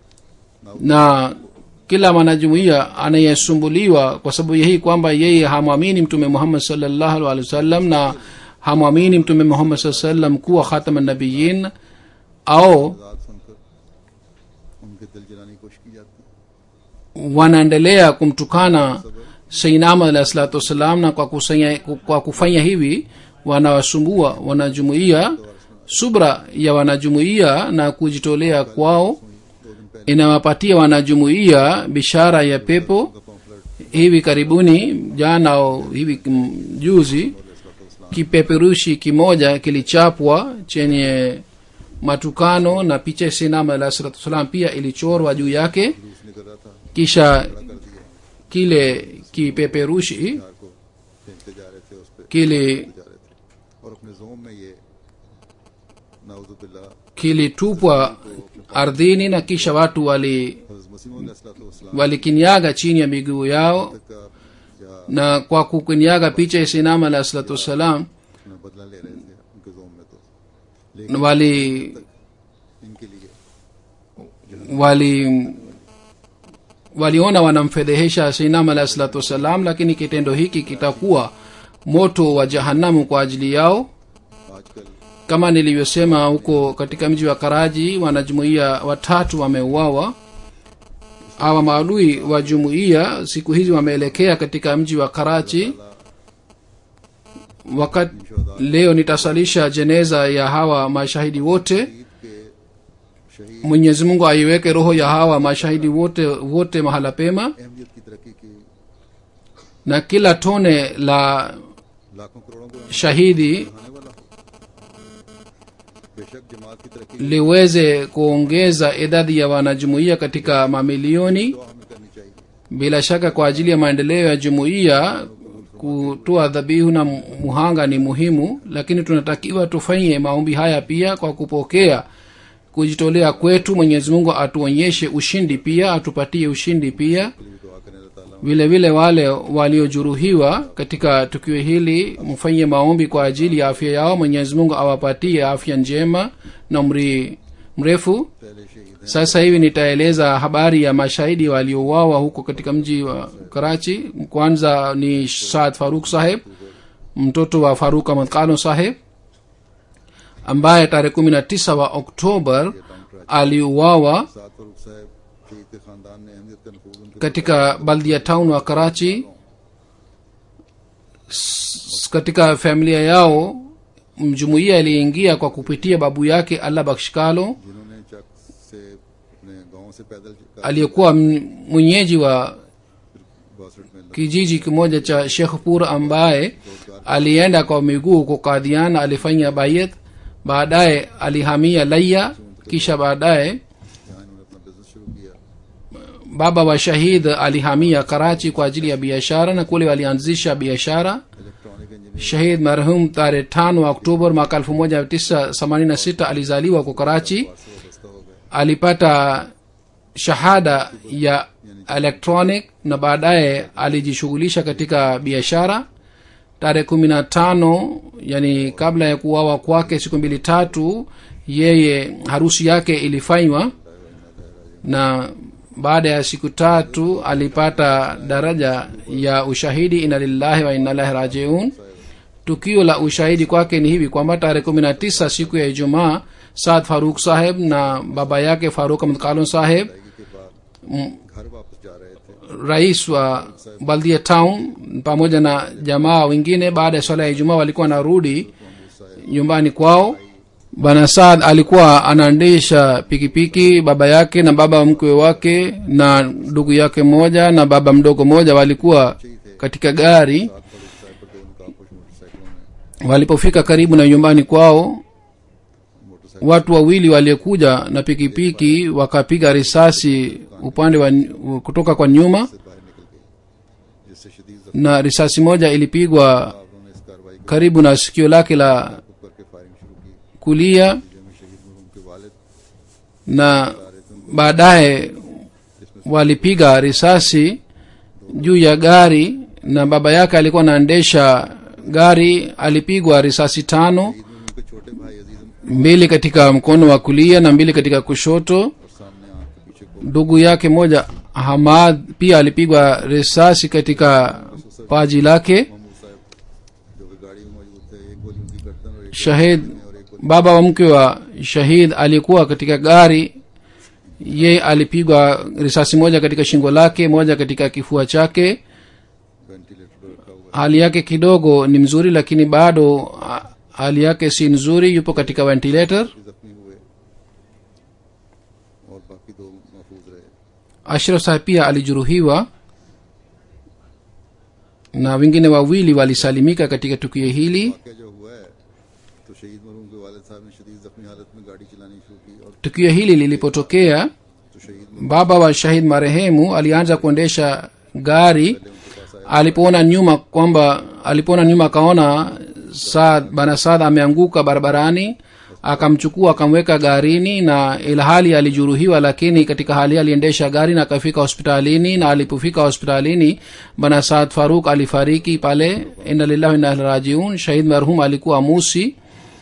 na kila mwanajumuiya anayesumbuliwa kwa sababu ya hii kwamba yeye hamwamini mtume muhammad salllahu alehi wasallam na hamwamini mtume muhammad saa sallam kuwa khatama nabiyin au आजाद सुनकर उनके दिल जलाने की कोशिश की जाती है wanaendelea kumtukana sayyidina ahmad alahi salatu wassalam na kwa, kusanya, kwa kufanya hivi wanawasumbua wanajumuiya subra ya wanajumuiya na kujitolea kwao दो दिन पहले inawapatia wanajumuiya bishara ya pepo का pamphlet hivi karibuni jana au hivi mm, juzi kipeperushi kimoja kilichapwa chenye matukano na picha ya sinama alah salatu wassalam pia ilichorwa juu yake जुलूस निकल रहा था kisha कर दिया kile kipeperushi कार को फेंकते जा रहे थे उस पर kili जा रहे थे और अपने जोम में ये नाउजुबिल्ला kilitupwa ardhini na kisha watu wali हजरत मसीम walikinyaga chini ya miguu yao का या na kwa kukinyaga picha ya sinama alah salatu wassalam अपना बदला ले रहे थे उनके जोम में तो लेकिन wali इनके लिए wali waliona wanamfedhehesha sinam alahi salatu wassalam lakini kitendo hiki kitakuwa moto wa jahanamu kwa ajili yao आजकल kama nilivyosema huko katika mji wa karaji wanajumuiya watatu wameuawa hawa maadui wa jumuiya siku hizi wameelekea katika mji wa karachi wakati leo nitasalisha jeneza ya hawa mashahidi wote Eid के शहीद mwenyezi mungu aiweke roho ya hawa mashahidi wote wote mahala pema अहमियत की तरक्की की na kila tone la लाखों करोड़ों को shahidi बढ़ाने वाला हो बेशक जमात की तरक्की liweze kuongeza idadi ya wanajumuiya katika mamilioni दुआ हमें करनी चाहिए bila shaka kwa ajili ya maendeleo ya jumuiya kutoa dhabihu na muhanga ni muhimu lakini tunatakiwa tufanye maombi haya pia kwa kupokea kujitolea kwetu mwenyezi mungu atuonyeshe ushindi pia atupatie ushindi pia के लिए दुआ करें अल्लाह ताला vile vile wale waliojeruhiwa katika tukio hili mfanye maombi kwa ajili ya afya yao mwenyezi mungu awapatie afya njema na umri mrefu पहले शहीद हैं sasa hivi nitaeleza habari ya mashahidi waliouawa huko katika mji wa karachi kwanza ni saad faruk saheb mtoto wa faruk ahmad kano saheb ambaye tarehe kumi na tisa wa oktobar aliuawa साद फरूख साहब शहीद के खानदान ने अहमियत का नफूज उनके katika baldia town wa karachi S- katika familia yao mjumuiya aliingia kwa kupitia babu yake allah bakshkalo जिन्होंने चक से अपने गांव से पैदल का aliyekuwa m- mwenyeji wa बासठ में kijiji kimoja cha shekhpur ambaye alienda kwa miguu huko kadhian alifanya bayet baadaye alihamia laya kisha baadaye यहाँ इन्होंने अपना बिजनेस शुरू किया baba wa shahid alihamia karachi kwa ajili ya biashara na kule walianzisha biashara electronic engineer shahid marhum tarehe tano wa oktobar mwaka elfu moja tisa themanini na sita alizaliwa kwa karachi से वाबस्ता हो गए alipata shahada ya electronic na baadaye alijishughulisha katika biashara tarehe kumi na tano yani kabla ya kuwawa kwake siku mbili tatu yeye harusi yake ilifanywa na baada ya siku tatu alipata daraja ya ushahidi ina lillahi wa inna ilahi rajiun tukio la ushahidi kwake ni hivi kwamba tarehe kumi na tisa siku ya ijumaa saad faruk saheb na baba yake faruk ahmad kalon saheb के बाद घर वापस जा रहे थे rais wa baldia town pamoja na jamaa wengine baada ya swala ya ijumaa walikuwa wanarudi nyumbani kwao bana saad alikuwa anaendesha pikipiki baba yake na baba mkwe wake na ndugu yake mmoja na baba mdogo mmoja walikuwa katika gari साथ पर एक साइड पर दो नकाबपोश मोटरसाइकिलों में walipofika karibu na nyumbani kwao motorcycle watu wawili waliokuja na pikipiki wakapiga risasi upande wa kutoka kwa nyuma से बाहर निकल गई जिससे शदीद जख्म na risasi moja ilipigwa उन्होंने इस कार्रवाई को karibu na sikio lake la खुद करके फायरिंग शुरू की kulia जब शहीद मरहूम के वालिद na baadaye walipiga risasi juu ya gari na baba yake alikuwa anaendesha gari alipigwa risasi tano शहीद मरहूम के छोटे भाई अजीज mbili katika mkono wa kulia na mbili katika kushoto और सामने आंख के पीछे को ndugu yake moja hamad pia alipigwa risasi katika paji lake Mahmood साहब जो कि गाड़ी में मौजूद थे एक गोली उनकी गर्दन और एक shahid और एक गोली baba wa mke wa shahid alikuwa katika gari ye alipigwa risasi moja katika shingo lake moja katika kifua chake ventilator पर रखा हुआ hali yake kidogo ni mzuri lakini bado ah, hali yake si nzuri yupo katika ventilator है जख्मी हुए और बाकी दो महफूज रहे ashraf sahib pia alijeruhiwa na wengine wawili walisalimika katika tukio hili वाक्य जो हुआ है तो शहीद मरहूम के वालिद साहब ने शदीद जख्मी हालत में गाड़ी चलानी शुरू की और tukio hili lilipotokea तो शहीद baba wa shahid marehemu alianza kuendesha gari alipoona nyuma kwamba alipoona nyuma akaona saad bana saad ameanguka barabarani akamchukua akamweka garini na ilhali alijeruhiwa lakini katika hali hii aliendesha gari na akafika hospitalini na alipofika hospitalini bana saad faruk alifariki pale inna lillahi wa inna ilaihi rajiun shahid marhum alikuwa musi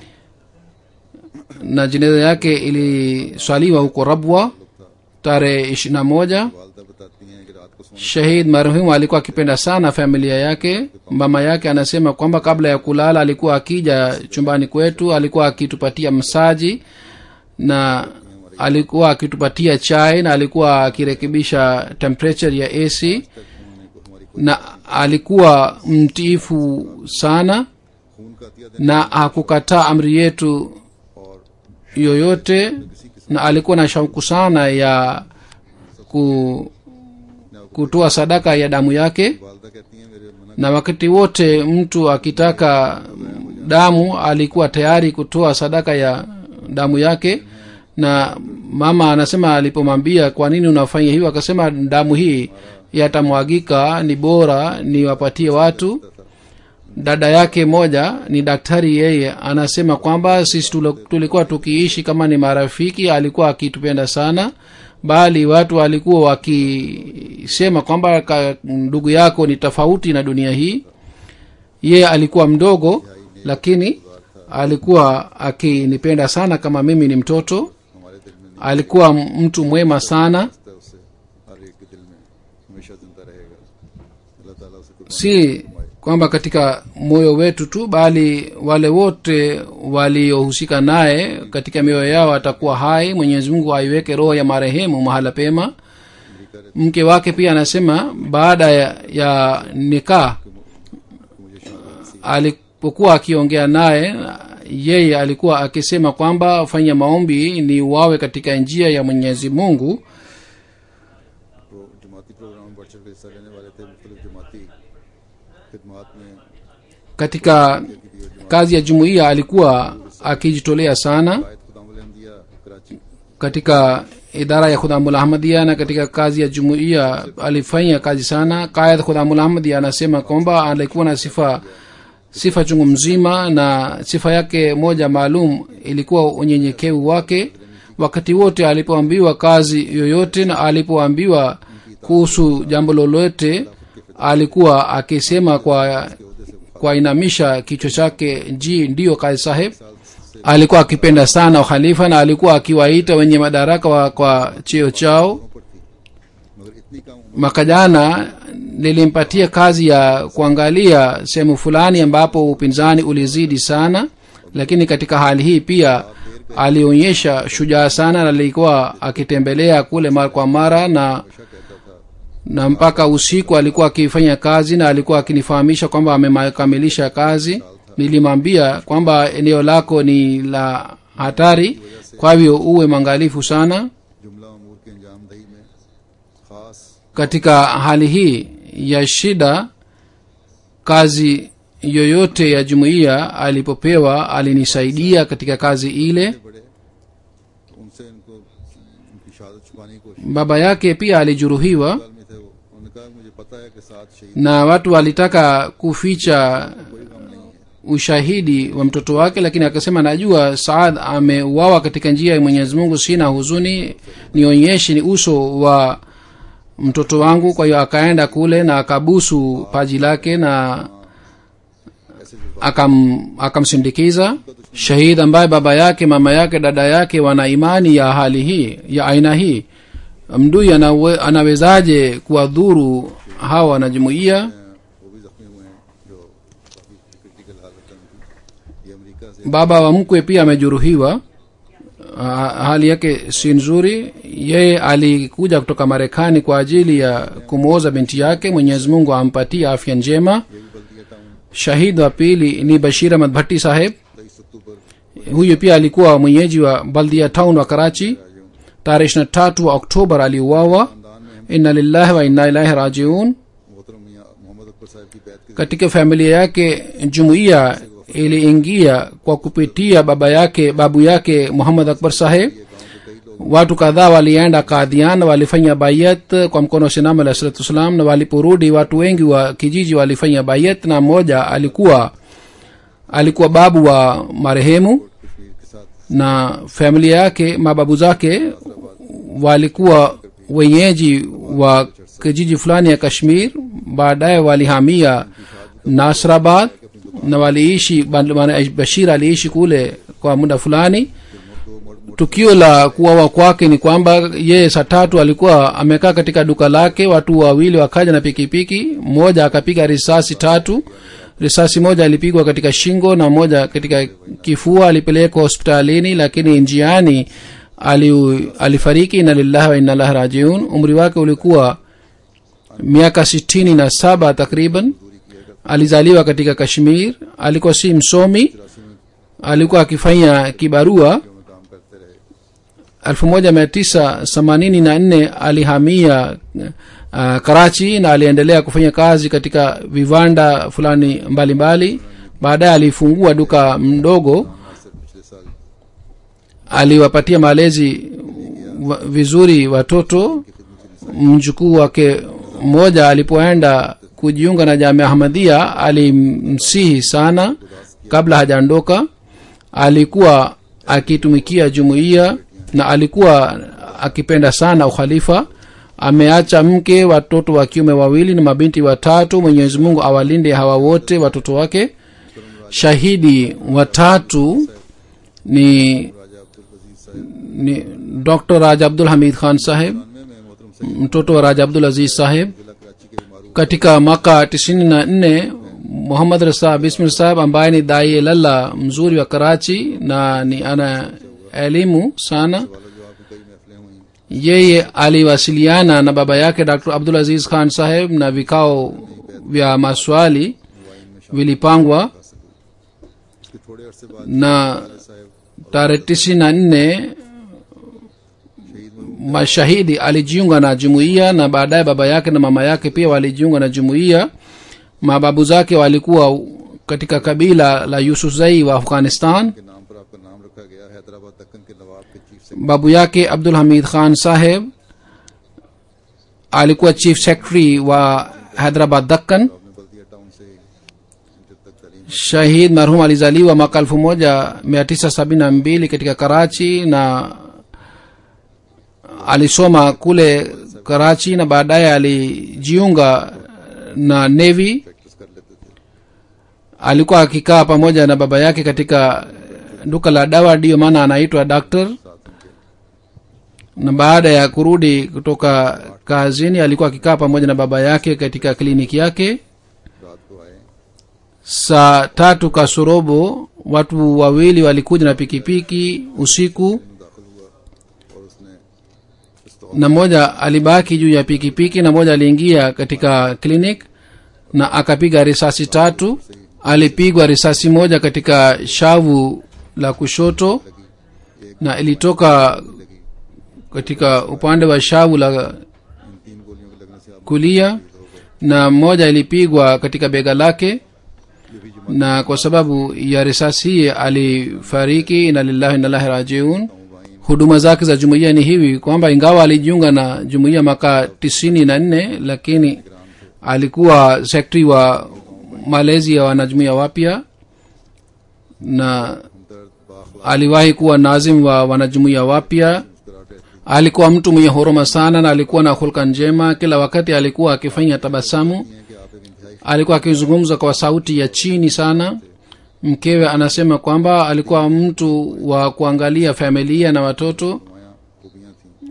na jeneza yake iliswaliwa huko rabwa tarehe ishiri na moja वालदा बताती हैं कि रात को सोने shahid marhumu alikuwa akipenda sana familia yake mama yake anasema kwamba kabla ya kulala alikuwa akija chumbani kwetu alikuwa akitupatia msaji na alikuwa akitupatia chai na alikuwa akirekebisha temperature ya ac तक उन्होंने को हमारी na alikuwa mtiifu sana खून का Atiya na hakukataa amri yetu और yoyote na alikuwa na shauku sana ya ku, kutoa sadaka ya damu yake वालदा कहती हैं मेरे मना na wakati wote mtu akitaka damu alikuwa tayari kutoa sadaka ya damu yake na mama anasema alipomwambia kwa nini unafanya hivyo akasema damu hii yatamwagika ni bora niwapatie watu dada yake moja ni daktari yeye anasema kwamba sisi tule- tulikuwa tukiishi kama ni marafiki alikuwa akitupenda sana bali watu walikuwa wakisema kwamba ka- ndugu yako ni tofauti na dunia hii yeye alikuwa mdogo lakini alikuwa akinipenda sana kama mimi ni mtoto हमारे दिल में नहीं alikuwa mtu mwema sana है उससे हर एक के दिल में हमेशा जिंदा रहेगा अल्लाह ताला उसे कुर्बानी si kwamba katika moyo wetu tu bali wale wote waliohusika naye katika mioyo yao atakuwa hai mwenyezi mungu aiweke roho ya marehemu mahala pema mke wake pia anasema baada ya, ya nikaa alipokuwa akiongea naye yeye alikuwa akisema kwamba fanya maombi ni wawe katika njia ya mwenyezi mungu pro- जमाती programme में बढ़ चढ़ कर हिस्सा लेने वाले थे मुख्तलिफ जमाती खिदमात में katika kazi ya jumuiya alikuwa akijitolea sana कायद खुदाम अहमदिया Karachi katika idara ya khudamul ahmadia na katika kazi ya jumuiya alifanya kazi sana qaid khudamul ahmadia anasema kwamba alikuwa na sifa sifa chungu mzima na sifa yake moja maalum ilikuwa unyenyekevu wake wakati wote alipoambiwa kazi yoyote na alipoambiwa kuhusu jambo lolote alikuwa akisema kwa kwa inamisha kichwa chake ji ndiyo kazi saheb alikuwa akipenda sana ukhalifa na alikuwa akiwaita wenye madaraka wa, kwa cheo chao पर थी मगर इतनी कम उम्र mwaka jana nilimpatia kazi ya kuangalia sehemu fulani ambapo upinzani ulizidi sana lakini katika hali hii pia alionyesha shujaa sana na alikuwa akitembelea kule mara kwa mara na हमेशा कहता था na mpaka usiku alikuwa akifanya kazi na alikuwa akinifahamisha kwamba amekamilisha kazi nilimwambia kwamba eneo lako ni la hatari kwa hivyo uwe mwangalifu sana जुमला अमूर के अंजाम दही में खास katika hali hii ya shida kazi yoyote ya jumuiya alipopewa alinisaidia katika kazi ile बड़े उनसे इनको उनकी शहादत छुपाने की कोशिश baba yake pia alijeruhiwa में थे वो उन्होंने कहा मुझे पता है कि साथ शहीद na watu walitaka kuficha कोई गम नहीं है ushahidi wa mtoto wake lakini akasema najua saad ameuawa katika njia ya mwenyezi mungu sina huzuni nionyeshe ni uso wa mtoto wangu kwa hiyo akaenda kule na akabusu paji lake na ऐसे जो akam akamsindikiza shahid ambaye baba yake mama yake dada yake wana imani ya hali hii ya aina hii mdui anawe, anawezaje kuwadhuru hawa wanajumuia वो भी जख्मी हुए हैं जो काफी क्रिटिकल हालत है उनकी ये अमेरिका से baba wa mkwe pia amejeruhiwa Ah, hali yake si nzuri yeye alikuja kutoka marekani kwa ajili ya kumwoza binti yake mwenyezi mungu ampatie afya njema ये भी Baldia town shahid wa pili ni bashir ahmad bhatti saheb तेईस अक्टूबर huyu pia alikuwa mwenyeji wa baldia town wa karachi tarehe ishiri na tatu wa oktobar aliuawa खानदान में inna lillahi wa inna ilahi rajiun मोहतरम मियां मोहम्मद अकबर साहब की बैत के katika familia yake jumuiya iliingia kwa kupitia baba yake babu yake muhammad akbar saheb गांव के कई लोग watu kadhaa walienda kadhian walifanya bayat kwa mkono wa sinam alah salatu wassalam na waliporudi watu wengi wa kijiji walifanya bayat na mmoja alikuwa alikuwa babu wa marehemu Kashmir के साथ na familia yake mababu zake walikuwa wenyeji wa kijiji fulani ya kashmir baadaye walihamia nasrabad na waliishi maana bashir aliishi kule kwa muda fulani tukio la kuwawa kwake ni kwamba yeye saa tatu alikuwa amekaa katika duka lake watu wawili wakaja na pikipiki mmoja akapiga risasi tatu risasi moja alipigwa katika shingo na moja katika kifua alipelekwa hospitalini lakini njiani ali, alifariki na lillahi wa inna rajiun umri wake ulikuwa miaka sitini na saba takriban alizaliwa katika kashmir alikuwa si msomi alikuwa akifanya kibarua में काम करते रहे 1984 alihamia uh, karachi na aliendelea kufanya kazi katika viwanda fulani mbalimbali baadaye alifungua duka mdogo sir पिछले साल aliwapatia malezi wa, vizuri watoto mjukuu wake mmoja alipoenda kujiunga na jamia ahmadia alimsihi sana kabla hajaondoka alikuwa akitumikia jumuiya na alikuwa akipenda sana ukhalifa ameacha mke watoto wa kiume wawili na mabinti watatu mwenyezi mungu awalinde hawa wote watoto wake shahidi watatu ni राजा अब्दुल अजीज साहब ni dr raja abdul hamid khan saheb में मैं मोहतरम Syed mtoto wa raja abdul aziz saheb जिला कराची के मारूफ katika mwaka tisini na nne muhammad rasa bismil saheb ambaye ni dai lalla mzuri wa karachi na ni ana elimu sana वाला जो आपकी कई महफिलें हुई yeye aliwasiliana na baba yake dr abdul aziz khan saheb na vikao vya maswali vilipangwa उसके थोड़े अरसे बाद na साहब tarehe tisini na nne शहीद में mashahidi alijiunga na jumuiya na baadaye baba yake na mama yake pia walijiunga na jumuiya mababu zake walikuwa katika kabila la yusufzai wa afghanistan के नाम पर आपका नाम रखा गया हैदराबाद दक्कन के नवाब के चीफ से babu yake abdul hamid khan saheb alikuwa chief secretary wa hyderabad dakkan आपने बल्दिया टाउन से जब तक तालीम shahid marhum alizaliwa mwaka elfu moja mia tisa sabini na mbili katika karachi na alisoma kule karachi na baadaye alijiunga na navy practice कर लेते थे alikuwa akikaa pamoja na baba yake katika duka la dawa ndiyo maana anaitwa doctor साथ उनके na baada ya kurudi kutoka kazini alikuwa akikaa pamoja na baba yake katika kliniki yake रात को आए saa tatu kasorobo watu wawili walikuja na pikipiki usiku में दाखिल हुआ और उसने पिस्तौल na mmoja alibaki juu ya pikipiki na mmoja aliingia katika clinic na akapiga risasi tatu alipigwa risasi moja katika shavu la kushoto na ilitoka katika upande wa shavu la इन तीन गोलियों के लगने से आप kulia na mmoja ilipigwa katika bega lake ये भी जमा na kwa sababu ya risasi hii alifariki na lillahi nalahi rajiun भाई huduma zake za jumuiya ni hivi kwamba ingawa alijiunga na jumuiya mwaka tisini na nne lakini alikuwa sekretari wa malezi ya wanajumuiya wapya na हमदर्द Bakhla aliwahi kuwa nazim wa wanajumuiya wapya मुस्कुराहट ऐसी alikuwa mtu mwenye huruma sana na alikuwa na hulka njema kila wakati alikuwa akifanya tabasamu है कि आप एक इंतहाई alikuwa akizungumza kwa sauti ya chini sana mkewe anasema kwamba alikuwa mtu wa kuangalia familia na watoto नुमाया खूबियाँ थीं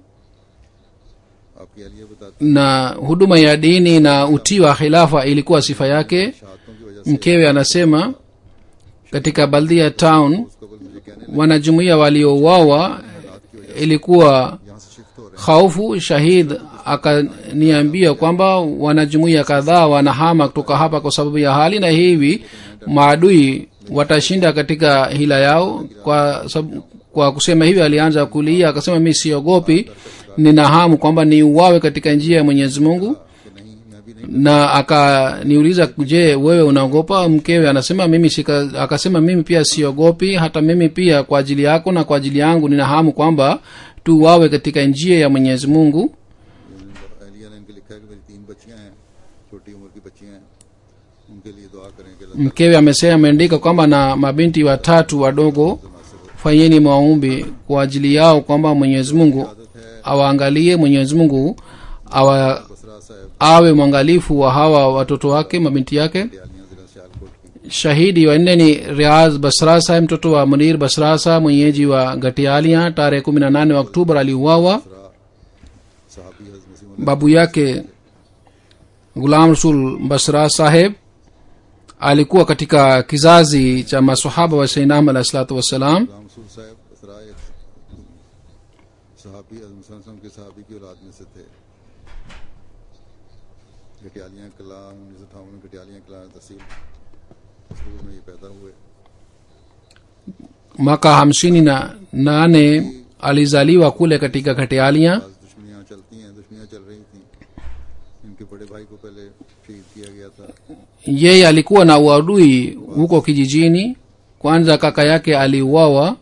आपकी अलिया बताती na huduma ya dini na utii wa khilafa ilikuwa sifa yake शहादतों की वजह से mkewe anasema katika baldia town उस कबल मुझे कहने wanajumuia waliouawa ilikuwa यहाँ से शिफ्ट हो रहे khaufu shahid akaniambia kwamba wanajumuia kadhaa wanahama kutoka hapa kwa sababu ya hali na hivi maadui watashinda katika hila yao kwa, sab, kwa kusema hivi alianza kulia akasema mi siogopi nina hamu kwamba niuawe katika njia ya mwenyezi mungu हैं कि नहीं मैं भी नहीं na akaniuliza je wewe unaogopa mkewe anasema mimi sika, akasema mimi pia siogopi hata mimi pia kwa ajili yako na kwa ajili yangu nina hamu kwamba tuwawe katika njia ya mwenyezi mungu अलिया ने इनके लिखा है कि मेरी तीन बच्चियां हैं छोटी उम्र की बच्चियां हैं उनके लिए दुआ करें कि अल्लाह mkewe amesema ameandika kwamba na mabinti watatu wadogo fanyeni maombi kwa ajili yao kwamba mwenyezi mungu awaangalie mwenyezi mungu awa, Basra साहब awe mwangalifu wa hawa watoto wake mabinti yake दयालियां जिला सियालकोट की shahidi wa nne ni riaz basra saheb mtoto wa munir basra saheb mwenyeji wa gatialia tarehe kumi na nane wa oktoba aliuawa साहबी हजरत मसीह babu yake gulam rasul basra saheb alikuwa katika kizazi cha masahaba wa sainam alahi salatu wassalam गुलाम रसूल साहब बसरा एक सहाबी हजरत मुसलम के सहाबी की औलाद में से थे गटियालियाँ कला उन्नीस सौ अठावन में गटियालियाँ कला तहसील शुरू में ये पैदा हुए mwaka hamsini na nane alizaliwa kule katika gatialia आज दुश्मनियाँ चलती हैं दुश्मनियाँ चल रही थी इनके बड़े भाई को पहले शहीद किया गया था yeye alikuwa na uadui huko kijijini kwanza kaka yake aliuawa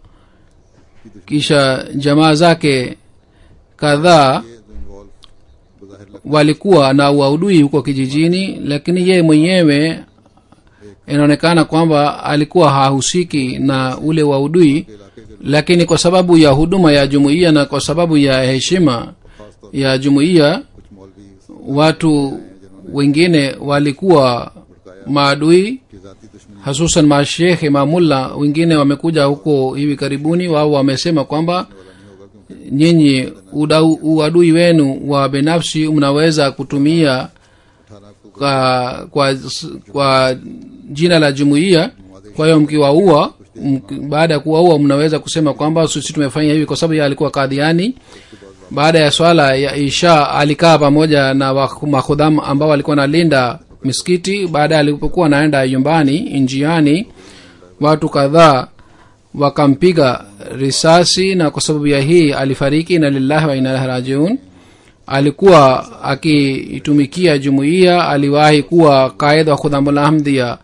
kisha jamaa zake kadhaa ये जो इन्वॉल्व बज़ाहिर लगता walikuwa na uadui huko kijijini lakini yeye mwenyewe inaonekana kwamba alikuwa hahusiki na ule waudui है इलाके के lakini kwa sababu ya huduma ya jumuiya na kwa sababu ya heshima खास तौर ya jumuiya कुछ मौलवी watu wengine walikuwa maadui की जाती दुश्मनी hasusan mashekh imamullah wengine wamekuja huko hivi karibuni wao wamesema kwamba nyinyi udau- uadui wenu wa binafsi mnaweza kutumia अठारह को kwa, kwa, kwa jina la jumuiya kwa hiyo mkiwaua mk- baada ya kuwaua mnaweza kusema kwamba sisi tumefanya hivi kwa sababu yeye alikuwa kadhiani baada ya swala ya isha alikaa pamoja na wa- makhudham ambao walikuwa nalinda misikiti baadaye alipokuwa anaenda nyumbani njiani watu kadhaa wakampiga risasi na kwa sababu ya hii alifariki na lillahi wa inalahi rajiun alikuwa akiitumikia jumuiya aliwahi kuwa kaida wa khudhamulahmdia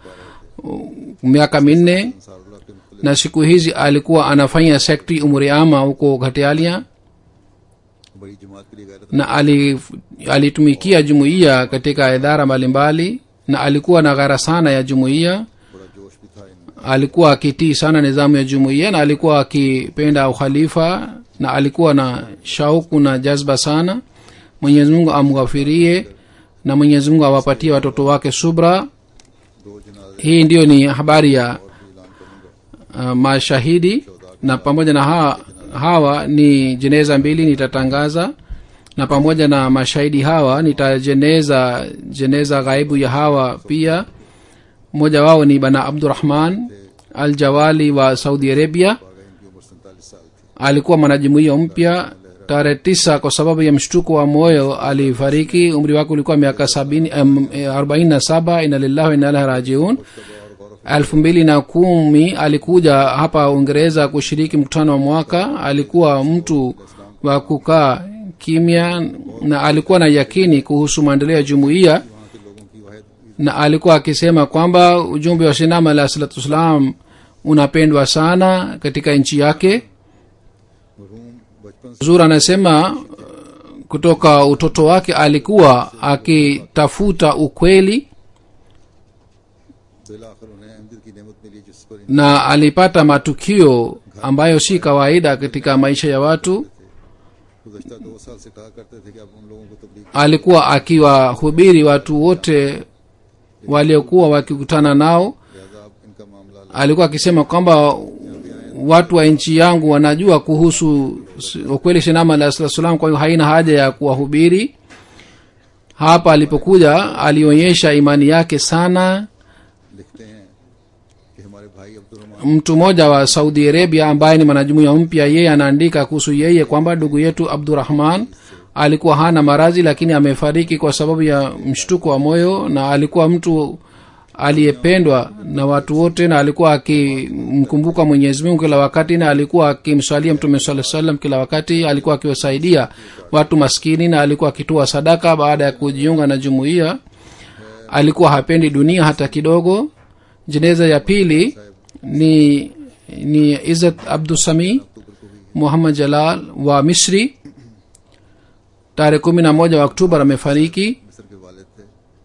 miaka minne Ansarullah के मुख्तलिफ na siku hizi alikuwa anafanya sekti umri ama huko ghatialia बड़ी जमात के लिए गैरत na ali- alitumikia jumuiya katika idara mbalimbali na alikuwa na ghara sana ya jumuiya बड़ा जोश भी था इनमें alikuwa akitii sana nizamu ya jumuiya na alikuwa akipenda ukhalifa na alikuwa na shauku na jazba sana mwenyezi mungu amghafirie na mwenyezi mungu awapatie watoto wake subra दो जनाजे hii ndiyo ni habari ya ऐलान करूंगा uh, mashahidi na pamoja na hawa, hawa ni jeneza mbili nitatangaza na pamoja na mashahidi hawa nitajeneza jeneza ghaibu ya hawa pia mmoja wao ni bana abdurahman al jawali wa saudi arabia आ गए इनकी उम्र सैंतालीस साल थी alikuwa mwanajumuiya mpya tarehe tisa kwa sababu ya mshtuko wa moyo alifariki umri wake ulikuwa miaka sabini um, arobaini na saba ina lillahi wa inna ilaihi rajiun elfu mbili na kumi alikuja hapa uingereza kushiriki mkutano wa mwaka alikuwa mtu wa kukaa kimya na alikuwa na yakini kuhusu maendeleo ya jumuiya वहाँ के लोगों की वाहिद na alikuwa akisema kwamba ujumbe wa sinama alah salatu wassalam unapendwa sana katika nchi yake मरहूम बचपन से zur anasema uh, kutoka utoto wake alikuwa akitafuta ukweli बिलाखिर उन्हें अहमद की नेमत मिली जिस पर na alipata matukio ambayo si kawaida katika maisha ya watu गुजशत दो साल से कहा करते थे कि अब उन लोगों को तबलीग alikuwa akiwahubiri watu wote waliokuwa wakikutana nao लिहाजा अब इनका मामला अलग alikuwa akisema kwamba watu wa nchi yangu wanajua kuhusu s- ukweli shinama alah salatu salam kwa hiyo haina haja ya kuwahubiri hapa alipokuja alionyesha imani yake sana लिखते हैं कि हमारे भाई Abdul Rahman mtu mmoja wa saudi arabia ambaye ni mwanajumuiya mpya yeye anaandika kuhusu yeye kwamba ndugu yetu abdurahman alikuwa hana maradhi lakini amefariki kwa sababu ya mshtuko wa moyo na alikuwa mtu aliyependwa na watu wote na alikuwa akimkumbuka mwenyezi mungu kila wakati na alikuwa akimswalia mtume saa salam kila wakati alikuwa akiwasaidia watu maskini na alikuwa akitoa sadaka baada ya kujiunga na jumuiya alikuwa hapendi dunia hata kidogo jeneza ya pili ni ni izat abdusami muhammad jalal wa misri tarehe kumi na moja wa oktoba amefariki मिस्र के वालिद थे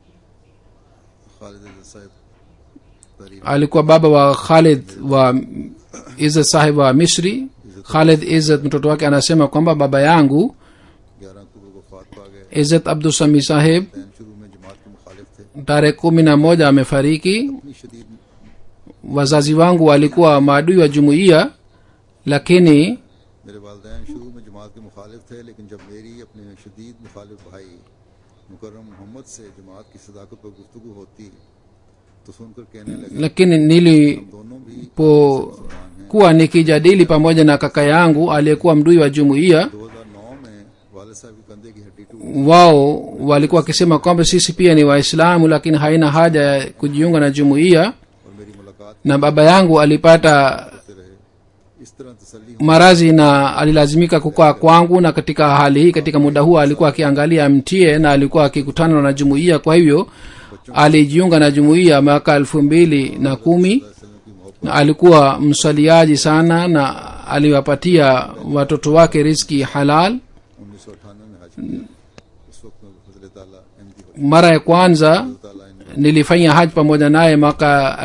खालिद इज़्ज़त साहब तारीफ alikuwa baba wa khalid wa izat sahib wa misri khalid izat mtoto wake anasema kwamba baba yangu ग्यारह अक्टूबर को फात पा गए izat abdusami sahib दैन शुरू में जमात के मुखालिफ थे tarehe kumi na moja amefariki इतनी शदीद wazazi wangu walikuwa maadui wa jumuiya lakini मेरे वालदेन शुरू में जमात के मुखालिफ थे लेकिन जब मेरी अपने शदीद मुखालिफ भाई मुकर्रम मोहम्मद से जमात की सदाकत पर गुफ्तु होती तो सुनकर कहने लगे lakini nili दोनों भी nilipokuwa nikijadili pamoja na kaka yangu aliyekuwa mdui wa jumuiya 2009 में वालिद साहब की कंधे की हड्डी टूट wao walikuwa wakisema kwamba sisi pia ni waislamu lakini haina haja ya kujiunga na jumuiya और मेरी मुलाकात na baba yangu alipata करते रहे इस तरह तसल्ली हुई maradhi na alilazimika kukaa kwangu na katika hali hii katika muda huo alikuwa akiangalia mtie na alikuwa akikutana na jumuiya kwa hivyo alijiunga na jumuiya mwaka elfu mbili na kumi वसल्लम की मोहब्बत na alikuwa msaliaji sana na aliwapatia watoto wake riski halal उन्नीस सौ अठानवे में हज किया उस वक्त में फजल ताला अहमदी हो mara ya kwanza ताला इन nilifanya haji pamoja naye mwaka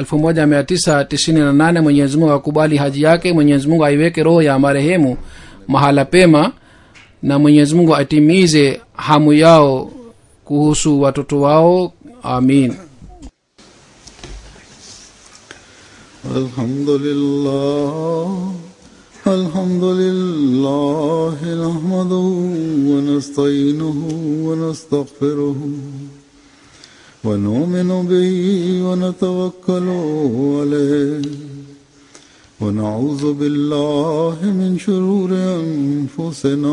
1998 mwenyezi mungu akubali haji yake mwenyezi mungu aiweke roho ya marehemu mahala pema na mwenyezi mungu atimize hamu yao kuhusu watoto wao amin الحمد لله الحمد لله نحمده ونستعينه ونستغفره ونؤمن به ونتوكل عليه ونعوذ بالله من شرور أنفسنا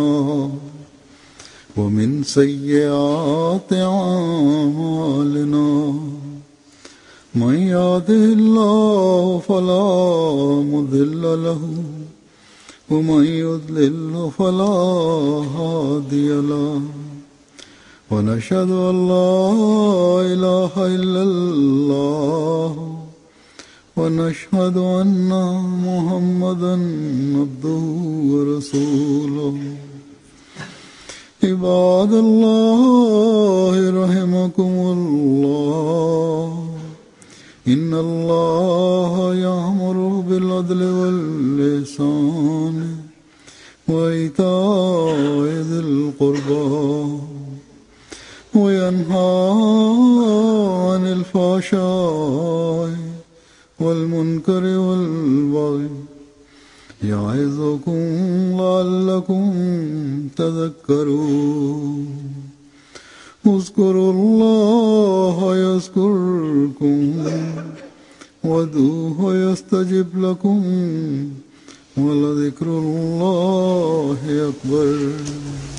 ومن سيئات أعمالنا من يهده الله فلا مضل له ومن يضلل فلا هادي له ونشهد ان لا اله الا الله ونشهد ان محمدا عبده ورسوله عباد الله رحمكم الله إن الله يأمر بالعدل واللسان وإيتاء ذي القربى وينهى عن الفحشاء والمنكر والبغي يعظكم لعلكم تذكرون اذكروا الله يذكركم وادعوه يستجب لكم ولذكر الله أكبر